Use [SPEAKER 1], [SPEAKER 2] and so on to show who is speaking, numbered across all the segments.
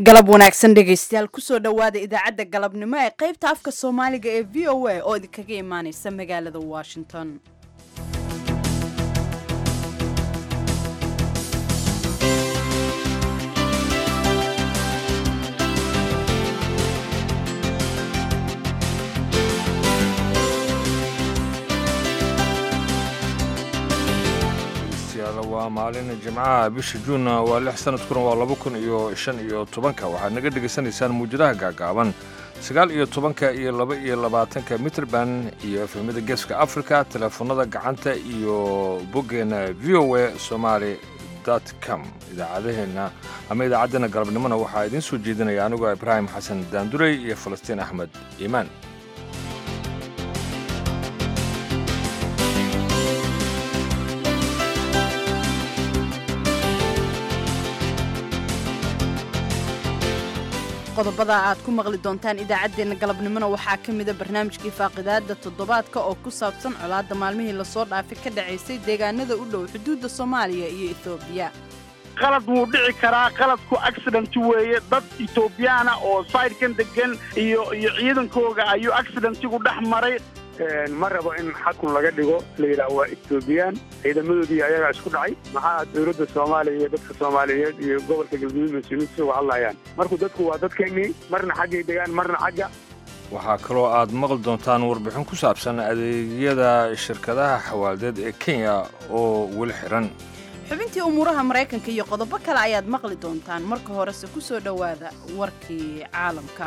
[SPEAKER 1] galab wanaagsan dhegaystayaal kusoo dhowaada idaacadda galabnimo ee qaybta afka soomaaliga ee v o a oo idinkaga imaaneysa magaalada washington
[SPEAKER 2] waa maalin jimcaha bisha juunna waa lix sanadkuna waa laba kun iyo shan iyo tobanka waxaad naga dhegaysanaysaan muujadaha gaagaaban sagaal iyo tobanka iyo laba iyo labaatanka mitrband iyo efemada geeska africa teleefonada gacanta iyo boggeena v o a somaali com idaacadaheenna ama idaacaddeenna galabnimona waxaa idiin soo jeedinaya anigoo ibraahim xasan daandurey iyo falastiin axmed iimaan
[SPEAKER 1] qodobada aad ku maqli doontaan idaacaddeenna galabnimona waxaa ka mida barnaamijkii faaqidaadda toddobaadka oo ku saabsan colaadda maalmihii lasoo dhaafay ka dhacaysay deegaanada u dhow xuduudda soomaaliya iyo etoobiya
[SPEAKER 3] qalad wuu dhici karaa qaladku accident weeye dad etoobiyaana oo saydhkan degan iyo iyo ciidankooga ayuu accidentigu dhex maray
[SPEAKER 4] ma rabo in xakun laga dhigo la yidhaah waa etoobiyaan ciidamadoodii ayagaa isku dhacay maxaa dowladda soomaaliya iyo dadka soomaaliyeed iyo gobolka galguduud mas-uuliyiintu uga hadlayaan marku dadku waa dadkeennii marna xaggay degaan marna xagga
[SPEAKER 2] waxaa kaloo aad maqli doontaan warbixin ku saabsan adeegyada shirkadaha xawaaldeed ee kenya oo weli xihan
[SPEAKER 1] xubintii umuuraha maraykanka iyo qodobo kale ayaad maqli doontaan marka horese ku soo dhowaada warkii caalamka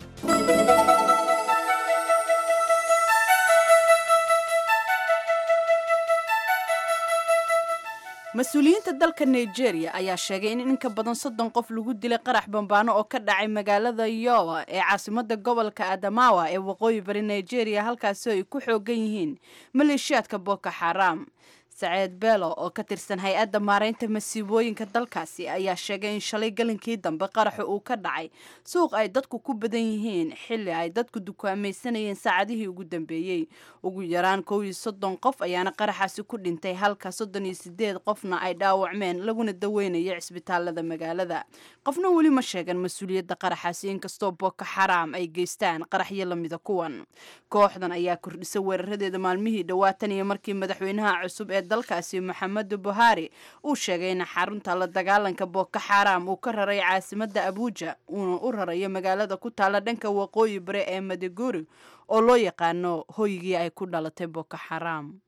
[SPEAKER 1] mas-uuliyiinta dalka nigeria ayaa sheegay in in ka badan soddon qof lagu dilay qarax bambaano oo ka dhacay magaalada yowa ee caasimada gobolka adamawa ee waqooyi bari nigeria halkaasi ay ku xoogan yihiin maleeshiyaadka boko xaram saceed beelo oo ka tirsan hay-adda maaraynta masiibooyinka dalkaasi ayaa sheegay in shalay galinkii dambe qaraxa uu ka dhacay suuq ay dadku ku badan yihiin xilli ay dadku dukaamaysanayeen saacadihii ugu dambeeyey ugu yaraan kow iyo soddon qof ayaana qaraxaasi ku dhintay halka soddon iyo sideed qofna ay dhaawacmeen laguna daweynaya cisbitaalada magaalada qofna weli ma sheegan mas-uuliyadda qaraxaasi inkastoo boko xaraam ay geystaan qaraxyo lamida kuwan kooxdan ayaa kordhisay weeraradeeda maalmihii dhowaatan iyo markii madaxweynaha cusub ee dalkaasi maxamedu buhari uu sheegay in xarunta la dagaalanka boko xaram uu ka raray caasimada abuuja uuna u rarayo magaalada ku taala dhanka waqooyi bare ee madiguri oo loo yaqaano hoygii ay ku dhalatay boko xaram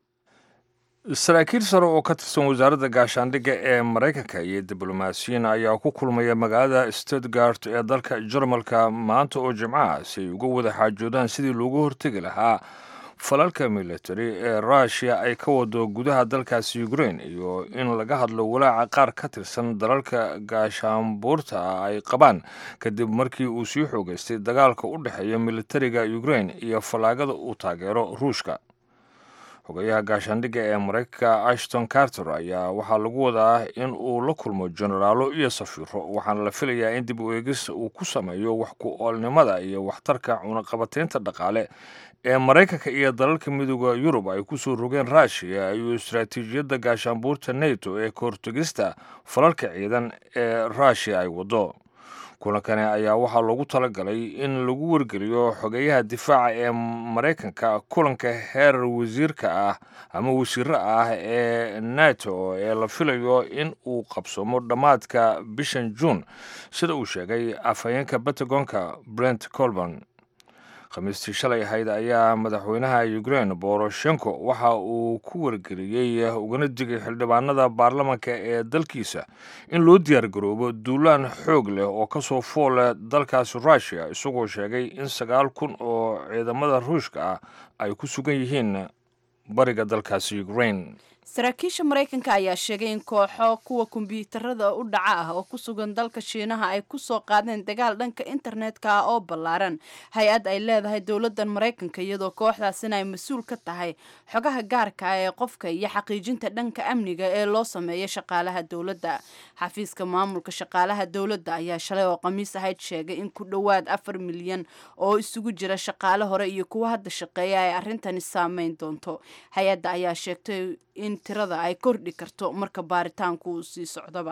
[SPEAKER 2] saraakiil sare oo ka tirsan wasaaradda gaashaandhigga ee maraykanka iyo diblomaasiyiin ayaa ku kulmaya magaalada stuttgart ee dalka jarmalka maanta oo jimcaha si ay uga wada xaajoodaan sidii loogu hortegi lahaa falalka military ee rushia ay ka wado gudaha dalkaasi ukrain iyo in laga hadlo walaaca qaar ka tirsan dalalka gaashaanbuurta ah ay qabaan kadib markii uu sii xoogeystay dagaalka u dhexeeya militariga ukrain iyo fallaagada uu taageero ruushka xogayaha gaashaandhigga ee maraykanka ashton carter ayaa waxaa lagu wadaa in uu la kulmo jenaraalo iyo safiiro waxaana la filayaa in dib u eegis uu ku sameeyo wax ku oolnimada iyo waxtarka cunaqabataynta dhaqaale ee maraykanka iyo dalalka midooda yurub ay ku soo rogeen ruushiya iyo istaraatiijiyadda gaashaanbuurta neto ee kahortegista falalka ciidan ee ruushiya ay waddo kulankani ayaa waxaa loogu talagalay in lagu wargeliyo xogeyaha difaaca ee maraykanka kulanka heer wasiirka ah ama wasiiro ah ee nato ee la filayo in uu qabsoomo dhammaadka bishan juun sida uu sheegay afhayeenka batagonka brent colborn khamiistii shalay ahayd ayaa madaxweynaha ukrain boroshenko waxa uu ku wargeliyey ugana digay xildhibaanada baarlamanka ee dalkiisa in loo diyaargaroobo duulaan xoog leh oo kasoo fool leh dalkaasi rushia isagoo sheegay in sagaal kun oo ciidamada ruushka ah ay ku sugan yihiin bariga dalkaasi ukrain
[SPEAKER 1] saraakiisha maraykanka ayaa sheegay in kooxo kuwa kombiyuutarada u dhaca ah oo ku sugan dalka shiinaha ay ku soo qaadeen dagaal dhanka internetka ah oo ballaaran hay-ad ay leedahay dowladdan maraykanka iyadoo kooxdaasina ay mas-uul ka tahay xogaha gaarka ah ee qofka iyo xaqiijinta dhanka amniga ee loo sameeyo shaqaalaha dowladda xafiiska maamulka shaqaalaha dowladda ayaa shalay oo khamiis ahayd sheegay in ku dhowaad afar milyan oo isugu jira shaqaale hore iyo kuwa hadda shaqeeya ay arrintani saameyn doonto hay-adda ayaa sheegtay in tirada ay kordhi karto marka baaritaanku uu sii socdaba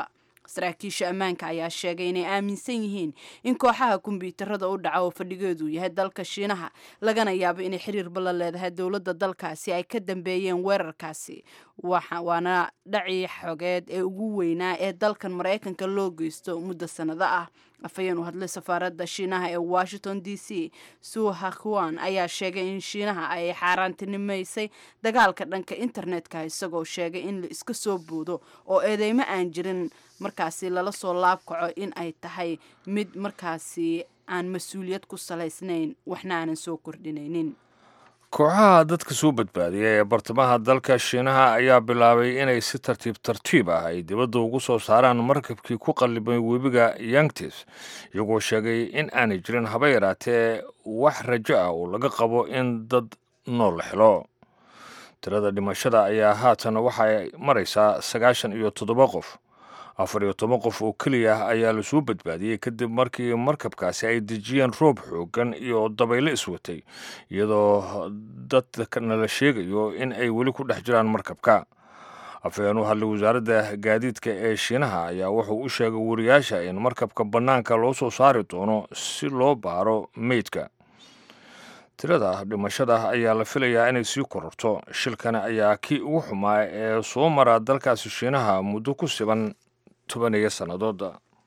[SPEAKER 1] saraakiisha ammaanka ayaa sheegay inay aaminsan yihiin in kooxaha kombyuutarada u dhaca oo fadhigeedu yahay dalka shiinaha lagana yaabo inay xiriirba la leedahay dowladda dalkaasi ay ka dambeeyeen weerarkaasi waana dhacii xogeed ee ugu weynaa ee dalkan maraykanka loo geysto muddo sannado ah afhayeen u hadlay safaaradda shiinaha ee washington d c suu hakuan ayaa sheegay in shiinaha ay xaaraantinimaysay dagaalka dhanka internetka isagoo sheegay in la iska soo boodo oo eedeymo aan jirin markaasi lala soo laabkaco in ay tahay mid markaasi aan mas-uuliyad ku salaysnayn waxna aanan soo kordhinaynin
[SPEAKER 2] kooxaha dadka soo badbaadiya ee bartamaha dalka shiinaha ayaa bilaabay inay si tartiib tartiib ah ay dibadda ugu soo saaraan markabkii ku qallibay webiga yangtis iyagoo sheegay in aanay jirin haba yaraatee wax rajo ah oo laga qabo in dad nool la helo tirada dhimashada ayaa haatan waxay maraysaa sagaashan iyo toddoba qof afar iyo toban qof oo keliya ayaa lasoo badbaadiyey kadib markii markabkaasi ay dejiyeen roob xoogan iyo dabaylo iswatay iyadoo dadkana la sheegayo in ay weli ku dhex jiraan markabka afhayeen u hadlay wasaaradda gaadiidka ee shiinaha ayaa wuxuu u sheegay wariyaasha in markabka bannaanka loo soo saari doono si loo baaro meydka tirada dhimashada ayaa la filayaa inay sii kororto shilkani ayaa kii ugu xumaa ee soo mara dalkaasi shiinaha muddo ku siban tobaniyo sannadood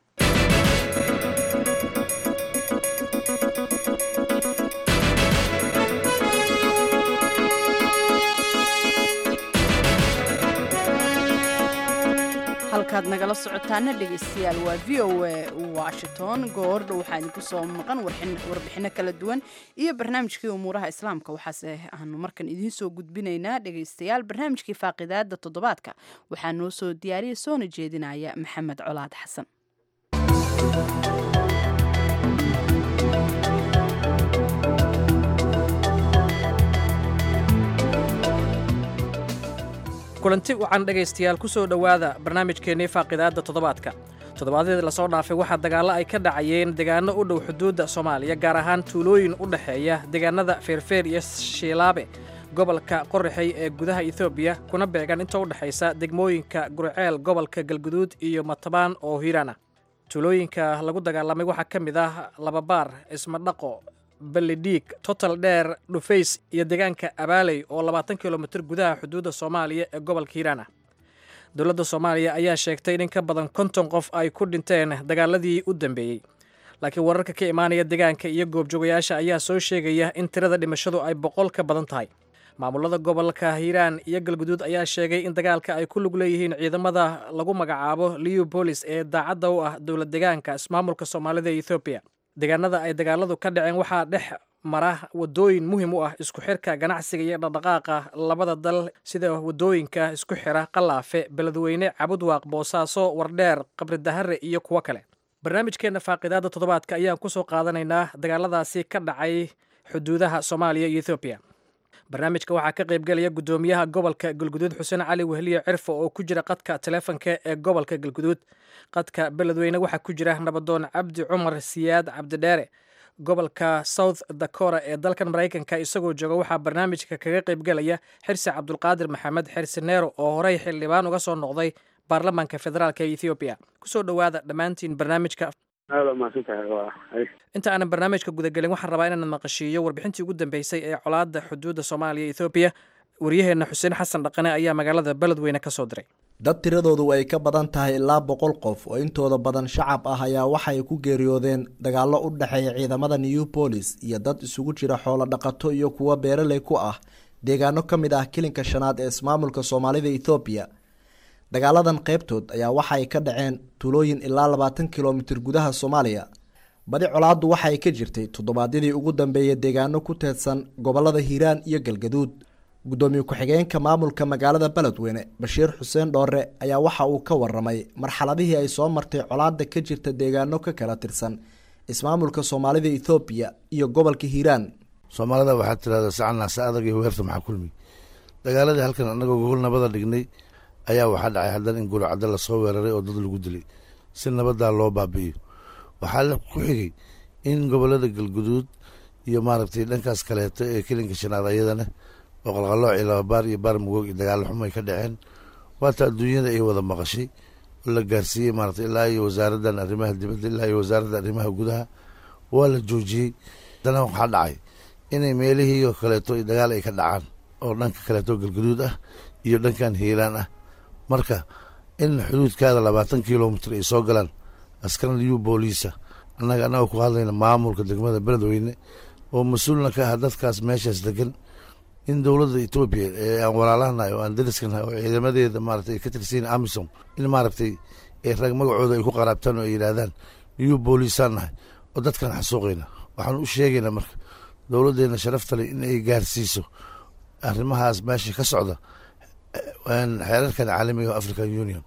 [SPEAKER 1] halkaad nagala socotaana dhegaystayaal waa v o a washington goordha waxaa idinku soo maqan warbixino kala duwan iyo barnaamijkii umuuraha islaamka waxaase aanu markan idiin soo gudbinaynaa dhegaystayaal barnaamijkii faaqidaada toddobaadka waxaa noo soo diyaariya soona jeedinaya maxamed colaad xasan
[SPEAKER 5] kulanti wacan dhegaystayaal ku soo dhowaada barnaamijkeennii faaqidaadda toddobaadka toddobaadyadii lasoo dhaafay waxaa dagaallo ay ka dhacayeen deegaano u dhow xuduudda soomaaliya gaar ahaan tuulooyin u dhexeeya deegaanada feerfeer iyo shiilaabe gobolka qorraxey ee gudaha etoobiya kuna beegan inta u dhexaysa degmooyinka gurceel gobolka galguduud iyo matabaan oo hiirana tuulooyinka lagu dagaalamay waxaa ka mid ah lababaar ismadhaqo ballidhiig total dheer dhufays iyo deegaanka abaaley oo labaatan kilomitir gudaha xuduudda soomaaliya ee gobolka hiiraan ah dowladda soomaaliya ayaa sheegtay in in ka badan konton qof ay ku dhinteen dagaaladii u dambeeyey laakiin wararka ka imaanaya deegaanka iyo goobjoogayaasha ayaa soo sheegaya in tirada dhimashadu ay boqol ka badan tahay maamulada gobolka hiiraan iyo galguduud ayaa sheegay in dagaalka ay ku lug leeyihiin ciidamada lagu magacaabo liubolis ee daacadda u ah dowlad deegaanka ismaamulka soomaalida ee ethoobiya deegaanada ay dagaaladu ka dhaceen waxaa dhex mara wadooyin muhiim u ah isku xirka ganacsiga iyo dhaqdhaqaaqa labada dal sida wadooyinka isku xira qalaafe beledweyne cabudwaaq boosaaso wardheer qabridahare iyo kuwo kale barnaamijkeenna faaqidaada toddobaadka ayaan ku soo qaadanaynaa dagaaladaasi ka dhacay xuduudaha soomaaliya iyo ethoobiya barnaamijka waxaa ka qaybgelaya guddoomiyaha gobolka galguduud xuseen cali wehliye cirfo oo ku jira qadka taleefonka ee gobolka galguduud qadka beledweyne waxaa ku jira nabadoon cabdi cumar siyaad cabdidheere gobolka south dakora ee dalkan maraykanka isagoo jooga waxaa barnaamijka kaga qaybgelaya xirsi cabdulqaadir maxamed xirsi neero oo horey xildhibaan uga soo noqday baarlamaanka federaalk ee ethoobiya kusoo dhowaada dhammaantiin barnaamijka
[SPEAKER 4] aada mahadsantahay waa
[SPEAKER 5] inta aanan barnaamijka gudagelin waxaan rabaa inaan maqashiiyo warbixintii ugu dambeysay ee colaadda xuduudda soomaaliya iyo ethoobiya waryaheenna xuseen xasan dhaqane ayaa magaalada beledweyne ka soo diray
[SPEAKER 6] dad tiradoodu ay ka badan tahay ilaa boqol qof oo intooda badan shacab ah ayaa waxay ku geeriyoodeen dagaallo u dhexeeya ciidamada new bolis iyo dad isugu jira xoolo dhaqato iyo kuwo beeraley ku ah deegaano ka mid ah kilinka shanaad ee ismaamulka soomaalida ethoobiya dagaaladan qaybtood ayaa waxaay ka dhaceen tuulooyin ilaa labaatan kilomitir gudaha soomaaliya badi colaaddu waxaay ka jirtay toddobaadyadii ugu dambeeyay deegaano ku teedsan gobolada hiiraan iyo galgaduud guddoomiye ku-xigeenka maamulka magaalada beledweyne bashiir xuseen dhoore ayaa waxa uu ka waramay marxaladihii ay soo martay colaadda ka jirta deegaano ka kala tirsan ismaamulka soomaalida ethoobiya iyo gobolka hiiraan
[SPEAKER 7] soomaalida waxaa tirahda sacanaasa adag iyo weerta maxaa kulmi dagaaladii halkan annagoo gogol nabada dhignay ayaa waxaa dhacay haddana in guricadda lasoo weeraray oo dad lagu dilay si nabaddaa loo baabi'iyo waxaa ku xigay in gobolada galguduud iyo maaragtay dhankaas kaleeto ee kelinka shanaad ayadana oo qalqalooc iyo lababaar iyo baar mugoog iyo dagaalo xumo ay ka dhaceen waata adduunyada ay wada maqashay oo la gaarsiiyey maarata ilaa iyo wasaaraddan arrimaha dibadda ilaa iyo wasaaradda arrimaha gudaha waa la joojiyey haddana waxaa dhacay inay meelihii oo kaleeto dagaal ay ka dhacaan oo dhanka kaleeto galgaduud ah iyo dhankan hiilaan ah marka in xuduudkaada labaatan kilomitr ay soo galaan askar liyu booliisa annaga annaga ku hadlayna maamulka degmada beledweyne oo mas-uulna ka ah dadkaas meeshaas degan in dowladda etoobiya ee aan walaalahanahay oo aan dariskanahay oo ciidamadeeda maarata ay ka tirsiyin amisom in maaragtay ay rag magacooda ay ku qaraabtaan oo ay yidhaahdaan liyu booliisaan nahay oo dadkan xasuuqayna waxaan u sheegaynaa marka dowladdeena sharaftale in ay gaarsiiso arrimahaas meesha ka socda xeerarkan caalamiga african union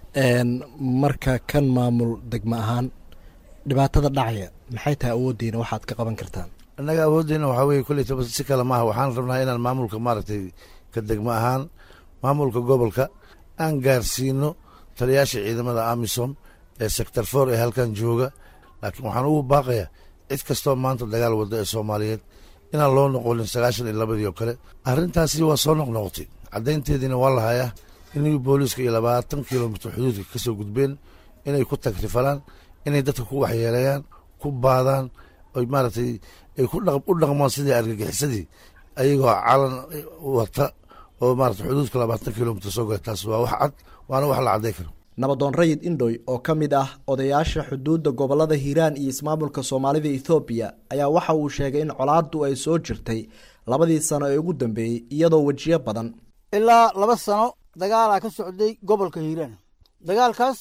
[SPEAKER 6] marka kan maamul degmo ahaan dhibaatada dhacaya maxay tahay awooddiina waxaad ka qaban kartaan
[SPEAKER 7] annaga awooddeena waxaa weye kolleytaba si kale maaha waxaan rabnaa inaan maamulka maaragtay ka degmo ahaan maamulka gobolka aan gaarsiino taliyaasha ciidamada amisom ee sector for ee halkan jooga laakiin waxaan ugu baaqayaa cid kastoo maanta dagaal wadda ee soomaaliyeed inaan loo noqonin sagaashan iyo labadii oo kale arrintaasi waa soo noqnoqotay caddaynteediina waa lahayaa inay booliiska iyo labaatan kilomitr xuduudka ka soo gudbeen inay ku tagrifalaan inay dadka ku waxyeeleeyaan ku baadaan oy maaragtay ay ku u dhaqmaan sidii argagixisadii ayagoo calan wata oo maarata xuduudka labaatan kilomitr soo gala taas waa wax cad waana wax la cadday karo
[SPEAKER 6] nabadoon rayid indhoy oo ka mid ah odayaasha xuduudda gobolada hiiraan iyo ismaamulka soomaalida ethoobiya ayaa waxa uu sheegay in colaaddu ay soo jirtay labadii sano ee ugu dambeeyey iyadoo wejiyo badan
[SPEAKER 8] ilaa laba sano dagaalaa ka socday gobolka hiiraan dagaalkaas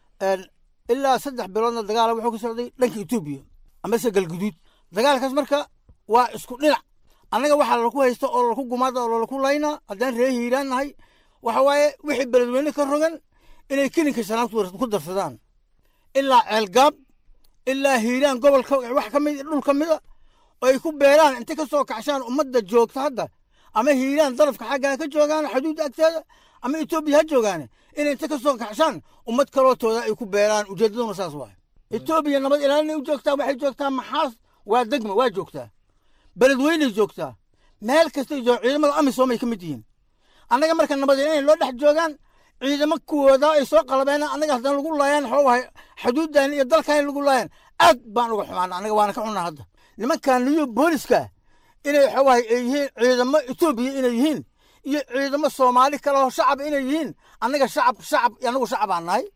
[SPEAKER 8] ilaa saddex biloodna dagaala wuxuu ka socday dhanka etoobiya amase galguduud dagaalkaas marka waa isku dhinac annaga waxaa lalaku haysta oo lalaku gumaada oo lalaku laynaa haddaan ree hiiraan nahay waxa waaye wixii beledweyne ka rogan inay kelinka shanaad ku darsadaan ilaa ceelgaab ilaa hiiraan gobolka wax ka mid dhul ka mida oo ay ku beeraan intay ka soo kacshaan ummadda joogta hadda ama hiiraan darafka xaggaa ka joogaan xuduudda agteeda ama etoobiya ha joogaane inay inta ka soo kacshaan ummad kalootooda ay ku beeraan ujeeddaduna saas waaye etoobiya nabad ilaalinay u joogtaa waxay joogtaa maxaas waa degma waa joogtaa beledweynay joogtaa meel kastay joog ciidamada amisom ay ka mid yihiin annaga marka nabad ilaalinay loo dhex joogaan ciidamo kuwooda ay soo qalabeen annaga haddana lagu laayaan waxuu ahay xuduuddan iyo dalkan lagu laayaan aad baan uga xumaana annaga waana ka xunnaa hadda nimankan niyo booliska inay waxuu ahay ay yihiin ciidamo etoobiya inay yihiin iyo ciidamo soomaali kale oo shacab inay yihiin annaga shacab shacab annagu shacabaan nahay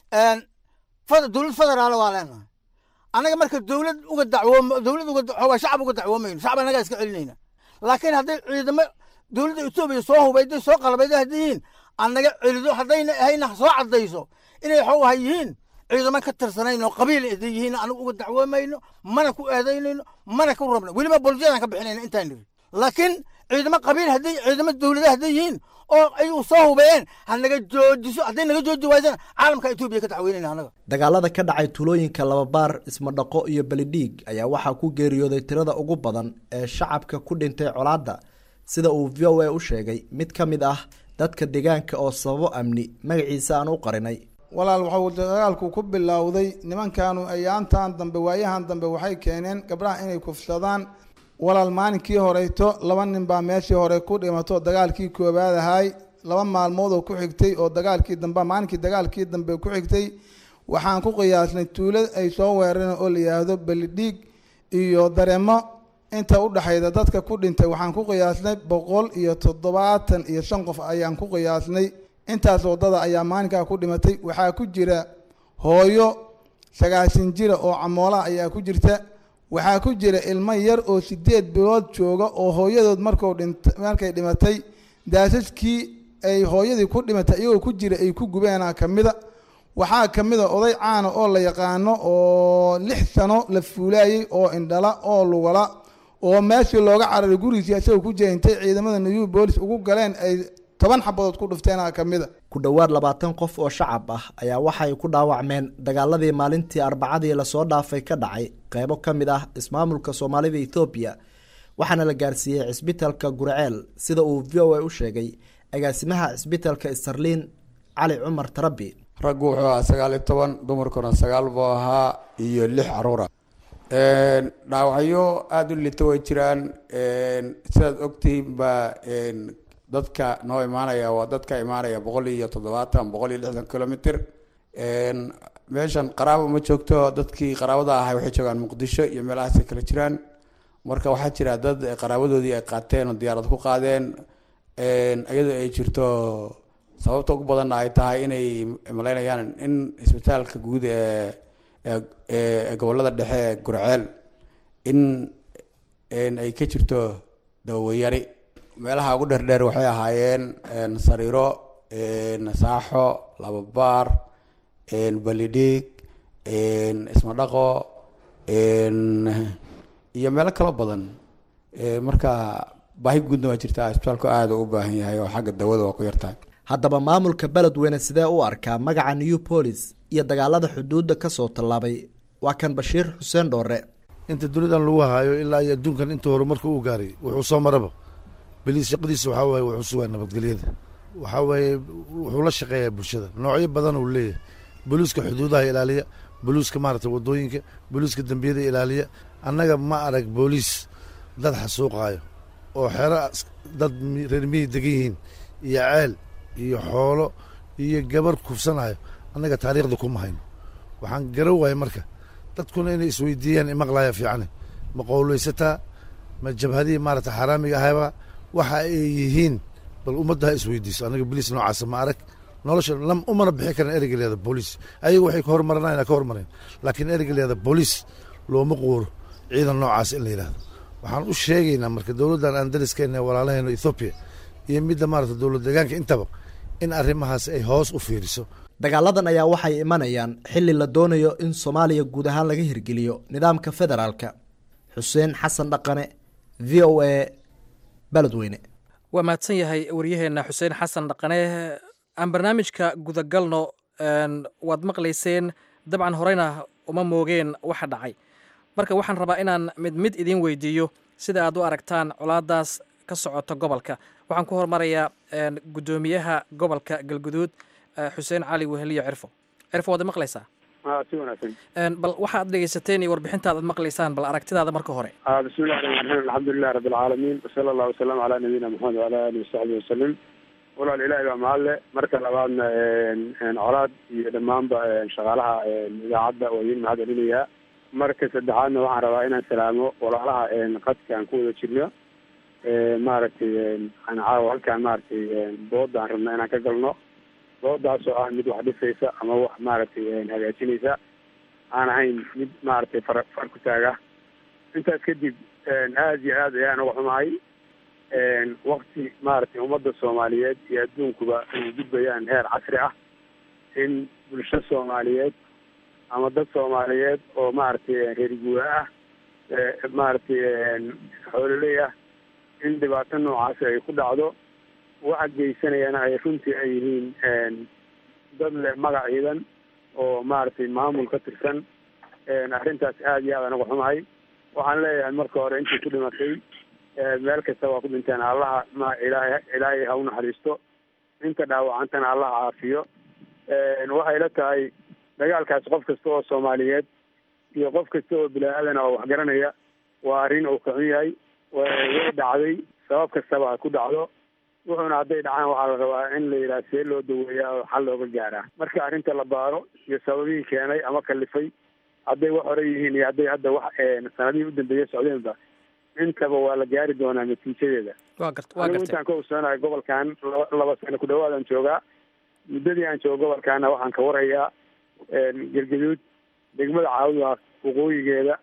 [SPEAKER 8] dowlad federaal waa leenahay annaga marka dowlad uga dacwoom dowlad uga waxaa shacab uga dacwoomayno shacab annagaa iska celinayna laakiin hadday ciidamo dowladda etoobiya soo hubayday soo qalbayday hadday yihiin annaga celido haddayna ahayna soo caddayso inay waxuu ahay yihiin ciidamo ka tirsanayn oo qabiil hadday yihiin anagu uga dacwoomayno mana ku eedaynayno mana ku rabno weliba boljeedaan ka bixinayna intaan niri laakiin ciidamo qabiil hadday ciidamo dowlada hadday yihiin oo ayagu soo hubeeyeen ha naga joojiso hadday naga jooji waysana caalamka etoobiya ka dacweynayna annaga
[SPEAKER 6] dagaalada ka dhacay tuulooyinka lababaar ismadhaqo iyo belidhiig ayaa waxaa ku geeriyooday tirada ugu badan ee shacabka ku dhintay colaadda sida uu v o a u sheegay mid ka mid ah dadka deegaanka oo sababo amni magaciisa aan u qarinay
[SPEAKER 9] walaal waxuu dagaalku ku bilowday nimankaanu ayaantan dambe waayahan dambe waxay keeneen gabdhaha inay kufsadaan walaal maalinkii horeyto laba nin baa meeshii hore ku dhimato dagaalkii koowaad ahay laba maalmood oo ku xigtay oo dagaalkii dambe maalinkii dagaalkii dambe ku xigtay waxaan ku qiyaasnay tuulo ay soo weerareen oo la yidhaahdo belidhiig iyo dareemo inta u dhexayda dadka ku dhintay waxaan ku qiyaasnay boqol iyo toddobaatan iyo shan qof ayaan ku qiyaasnay intaas waddada ayaa maalinkaa ku dhimatay waxaa ku jira hooyo sagaashan jira oo camoolaha ayaa ku jirta waxaa ku jira ilmo yar oo sideed bilood jooga oo hooyadood marku dhint markay dhimatay daasaskii ay hooyadii ku dhimatay iyagoo ku jira ay ku gubeenaa ka mida waxaa ka mid a oday caana oo la yaqaano oo lix sano la fuulaayey oo indhala oo lugala oo meeshii looga cararay gurigiisii isagoo ku jira intay ciidamada new boolis ugu galeen ay toban xabadood ku dhufteenaa ka mid a
[SPEAKER 6] ku dhowaad labaatan qof oo shacab ah ayaa waxay ku dhaawacmeen dagaaladii maalintii arbacadii lasoo dhaafay ka dhacay qeybo ka mid ah ismaamulka soomaalida ethoobiya waxaana la gaarsiiyey cisbitalka gurceel sida uu v o a u sheegay agaasimaha cisbitalka starliin cali cumar tarabi
[SPEAKER 10] raggu wuxuu ahaa sagaal iyo toban dumarkuna sagaal buu ahaa iyo lix caruura dhaawacyo aada u lita way jiraan sidaad ogtihiin baa dadka noo imaanaya waa dadka imaanaya boqol iyo toddobaatan boqol iyo lixdan kilomitr meeshan qaraabo ma joogto dadkii qaraabada ahay waxay joogaan muqdisho iyo meelahaasay kala jiraan marka waxaa jira dad qaraabadoodii ay qaateen oo diyaarad ku qaadeen iyadoo ay jirto sababta ugu badanna ay tahay inay malaynayaan in isbitaalka guud ee ee gobolada dhexe ee gurceel in ay ka jirto dawayari meelaha ugu dheerdheer waxay ahaayeen sariiro saaxo lababaar balidhiig ismadhaqo iyo meelo kalo badan marka baahi guudna waa jirtaa isbitaalku aada u baahan yahay oo xagga dawada waa ku yartahay
[SPEAKER 6] haddaba maamulka beledweyne sidee u arkaa magaca new bolis iyo dagaalada xuduudda kasoo tallaabay waa kan bashiir xuseen dhoore
[SPEAKER 7] inta dunidan lagu haayo ilaa iyo adduunkan inta horumarka uu gaaray wuxuu soo maraba beliis shaqadiisa waxaa waaye wuxuu sugaa nabadgelyada waxaa waaye wuxuu la shaqeeyaa bulshada noocyo badan uu leeyahay boliiska xuduudaha ilaaliya boliiska maaragtay wadooyinka boliiska dembiyada ilaaliya annaga ma arag booliis dad xasuuqaayo oo xero dad reer miyi degan yihiin iyo ceel iyo xoolo iyo gabar kufsanayo annaga taariikhda kuma hayno waxaan garan waayay marka dadkuna inay isweydiiyaan imaqlaya fiicane ma qowlaysataa ma jabhadihii maaragtay xaaraamiga ahayba waxa ay yihiin bal ummadda ha isweydiiso annaga boliis noocaasa ma arag nolosha lam umana bixi karan ereyga leeda booliis ayaga waxay ka hormaranayan ka hormarayn laakiin ereyga leeda booliis looma quuro ciidan noocaas in la yidhahdo waxaan u sheegaynaa marka dowladdan aan dariskeenna walaalaheena ethoobiya iyo midda maaragta dowlad deegaanka intaba in arrimahaas ay hoos u fiiriso
[SPEAKER 6] dagaaladan ayaa waxay imanayaan xilli la doonayo in soomaaliya guud ahaan laga hirgeliyo nidaamka federaalka xuseen xasan dhaqane v o a beledweyne
[SPEAKER 5] waa mahadsan yahay waryaheena xuseen xasan dhaqane aan barnaamijka gudagalno waad maqlayseen dabcan horeyna uma moogeen waxa dhacay marka waxaan rabaa inaan mid mid idiin weydiiyo sida aad u aragtaan colaadaas ka socota gobolka waxaan ku hormarayaa guddoomiyaha gobolka galguduud xuseen cali weheliyo cirfo cirfo waad maqlaysaa
[SPEAKER 4] si wanaagsan
[SPEAKER 5] bal waxaad dhegeysateen iyo warbixintaad ad maqlaysaan bal aragtidaada marka hore
[SPEAKER 4] bismillahi raxmaan raxiim alxamdulilah rabbi alcaalamiin wasala allahu wasalam calaa nabiyina maxamed wala alihi wasaxbihi wasalim walaal ilaahay baa mahadle marka labaadna colaad iyo dhammaanba shaqaalaha idaacadda waa idiin mahad celinayaa marka saddexaadna waxaan rabaa inaan salaamo walaalaha qadka aan ku wada jirno maaragtay aan caawa halkaan maaragtay dooda aan rabna inaan ka galno doodaasoo ah mid wax dhisaysa ama wax maaragtay hagaajinaysa aan ahayn mid maaragtay far far ku taaga intaas kadib aada iyo aad ayaan uga xumahay wakti maaragtay ummadda soomaaliyeed iyo adduunkuba ay gudbayaan heer casri ah in bulsho soomaaliyeed ama dad soomaaliyeed oo maaragtay reer guura ah maaragtay xoololey ah in dhibaato noocaasi ay ku dhacdo waxa geysanayana ay runtii ay yihiin dad leh magac ciidan oo maaragtay maamul ka tirsan arrintaas aada iyo aad aan uga xumahay waxaan leeyahay marka hore intii ku dhimatay meel kasta waa ku dhinteen allaha ma ilaahay ilaahay ha u naxariisto inta dhaawacantana allaha caafiyo waxay la tahay dagaalkaas qof kasta oo soomaaliyeed iyo qof kasta oo bilaa-aadan oo waxgaranaya waa arrin uu kaxun yahay way dhacday sabab kastaba ha ku dhacdo wuxuuna hadday dhacaan waxaa la rabaa in la yidhaha see loo daweeyaa oo xal looga gaaraa marka arrinta la baaro iyo sababihii keenay ama kalifay hadday wax hore yihiin iyo hadday hadda wax sanadihii u dambeeya socdeenba intaba waa la gaari doonaa natiijadeeda
[SPEAKER 5] waa gart waa
[SPEAKER 4] anigu
[SPEAKER 5] gartay
[SPEAKER 4] intaan ka ogsoonahay gobolkan laba laba sano ku dhawaad aan joogaa muddadii aan joogo gobolkaana waxaan ka warhayaa gergaduud degmada caawiga waqooyigeeda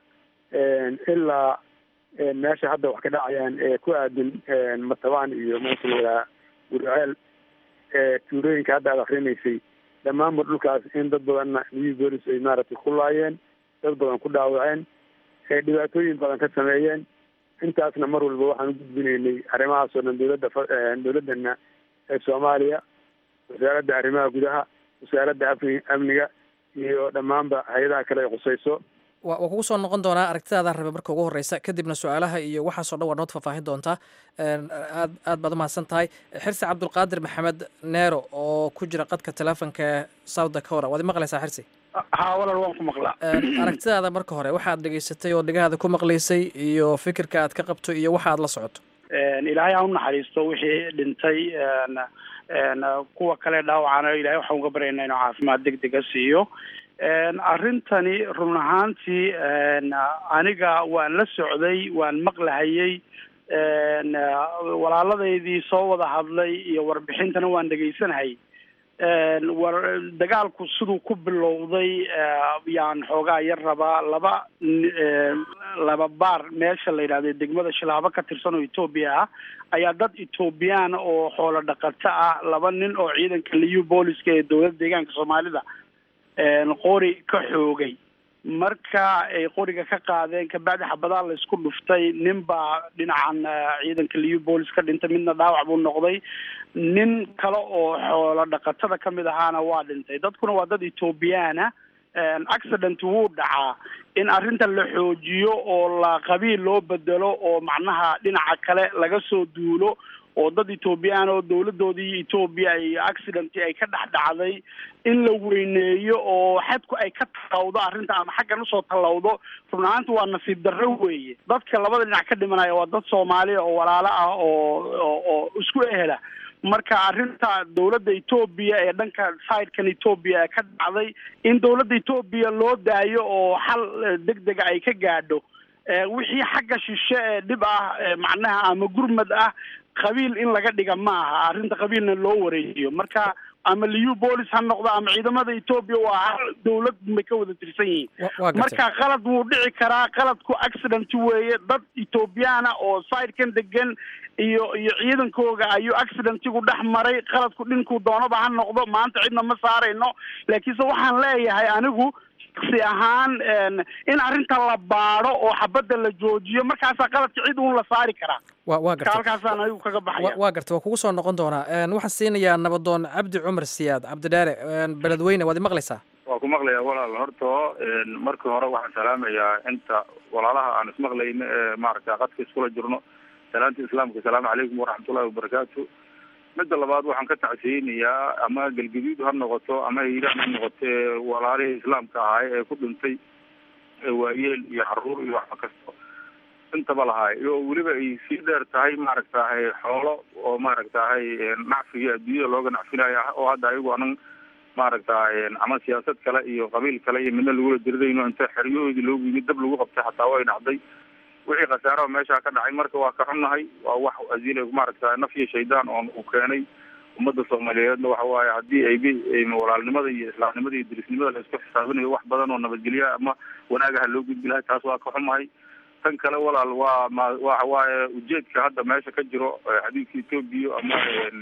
[SPEAKER 4] ilaa meesha hadda wax ka dhacayaan ee ku aadan matabaan iyo meesha la yidhaha gurceel tuulooyinka hadda aad akrinaysay dhammaanba dhulkaas in dad badanna new bolis ay maaragtay ku laayeen dad badan ku dhaawaceen ay dhibaatooyin badan ka sameeyeen intaasna mar walba waxaan u gudbinaynay arrimahaasoo dhan dowladda fa- dowladdana ee soomaaliya wasaaradda arrimaha gudaha wasaaradda amni amniga iyo dhammaanba hay-adaha kale ay khusayso
[SPEAKER 5] waa waa kugu soo noqon doonaa aragtidaada rabe marka ugu horeysa kadibna su-aalaha iyo waxaasoo dhan waa nood faahfaahin doontaa aad aad baad umahadsan tahay xirsi cabdulqaadir maxamed neero oo ku jira qadka teleefonka ee south dakora waad maqlaysaa xirsi
[SPEAKER 3] haa walaal waan ku maqlaa
[SPEAKER 5] aragtidaada marka hore waxaad dhegeysatay oo dhegahaada ku maqlaysay iyo fikirka aad ka qabto iyo waxa aad la socoto
[SPEAKER 3] ilaahay ha u naxariisto wixii dhintay kuwa kale dhaawacana ilahay waxaan uga baryaynaa inuu caafimaad deg dega siiyo arrintani run ahaantii aniga waan la socday waan maqlahayey walaaladeydii soo wada hadlay iyo warbixintana waan dhegaysanayay war dagaalku siduu ku bilowday yaan xoogaa yar rabaa laba laba baar meesha la yidhahdo degmada shilaabo ka tirsan oo etoobiya ah ayaa dad etoobiyaan oo xoolo dhaqato ah laba nin oo ciidanka liyu booliska ee dowladda deegaanka soomaalida qori ka xoogay marka ay qoriga ka qaadeen kabacdi xabadaa la isku dhuftay nin baa dhinacan ciidanka liyu boolis ka dhintay midna dhaawac buu noqday nin kale oo xoolo dhaqatada kamid ahaana waa dhintay dadkuna waa dad ethoobiyaana accident wuu dhacaa in arrinta la xoojiyo oo la qabiil loo bedelo oo macnaha dhinaca kale laga soo duulo oo dad etoobiyaan oo dowladoodii etoobiya ay accident ay ka dhex dhacday in la weyneeyo oo xadku ay ka tallawdo arrinta ama xaggan usoo tallawdo run ahaanta waa nasiib darro weeye dadka labada dhinac ka dhimanaya waa dad soomaaliya oo walaalo ah oo oo isku ehela marka arrinta dowladda etoobiya ee dhanka sidekan etoobiya ka dhacday in dowladda etoobiya loo daayo oo xal deg dega ay ka gaadho wixii xagga shishe ee dhib ah macnaha ama gurmad ah qabiil in laga dhiga ma aha arrinta qabiilna loo wareejiyo marka ama liu bolis ha noqdo ama ciidamada etoobiya waa hal dowlad bay ka wada tirsan yihiin marka qalad wuu dhici karaa qaladku accident weeye dad etoobiyaana oo sidekan degan iyo iyo ciidankooga ayuu accidentigu dhex maray qaladku dhinkuu doonaba ha noqdo maanta cidna ma saarayno laakiinse waxaan leeyahay anigu si ahaan in arrinta la baado oo xabadda la joojiyo markaasaa qaladka cid uun la saari karaa
[SPEAKER 5] wa waa garta
[SPEAKER 3] halkaasaan anigu kaga baxaya
[SPEAKER 5] waa garta waa kugu soo noqon doonaa waxaan siinayaa nabadoon cabdi cumar siyaad cabdidheere beledweyne waad imaqlaysaa
[SPEAKER 11] waa ku maqlayaa walaal horto markii hore waxaan salaamayaa inta walaalaha aan ismaqlayno ee maaragta qadka iskula jirno salaanta islaamka asalaamu calaykum waraxmatullahi wabarakaatu midda labaad waxaan ka tacsiyeynayaa ama galgaduud ha noqoto ama hiiraan ha noqoto ee walaalihii islaamka ahay ee ku dhintay waayeel iyo caruur iyo waxba kasto intaba lahay oo weliba ay sii dheer tahay maaragtahay xoolo oo maaragtahay nacfiga adduunyada looga nacfinaya oo hadda ayagu anan maaragtahay ama siyaasad kale iyo qabiil kale iyo midna lagula diridayno inta xeryahoodii loogu yimid dab lagu qabtay xataa way dhacday wixii khasaaraha meesha ka dhacay marka waa ka xunnahay waa wax azile maaragta naf iyo shaydaan oon uu keenay ummadda soomaaliyeedna waxa waaye haddii ay walaalnimada iyo islaamnimada iyo dirisnimada la isku xisaabinayo wax badan oo nabadgelya ama wanaagaha loo gudbi lahay taas waa ka xumahay tan kale walaal waa ma waxa waaye ujeedka hadda meesha ka jiro xadiidka etoobiya ama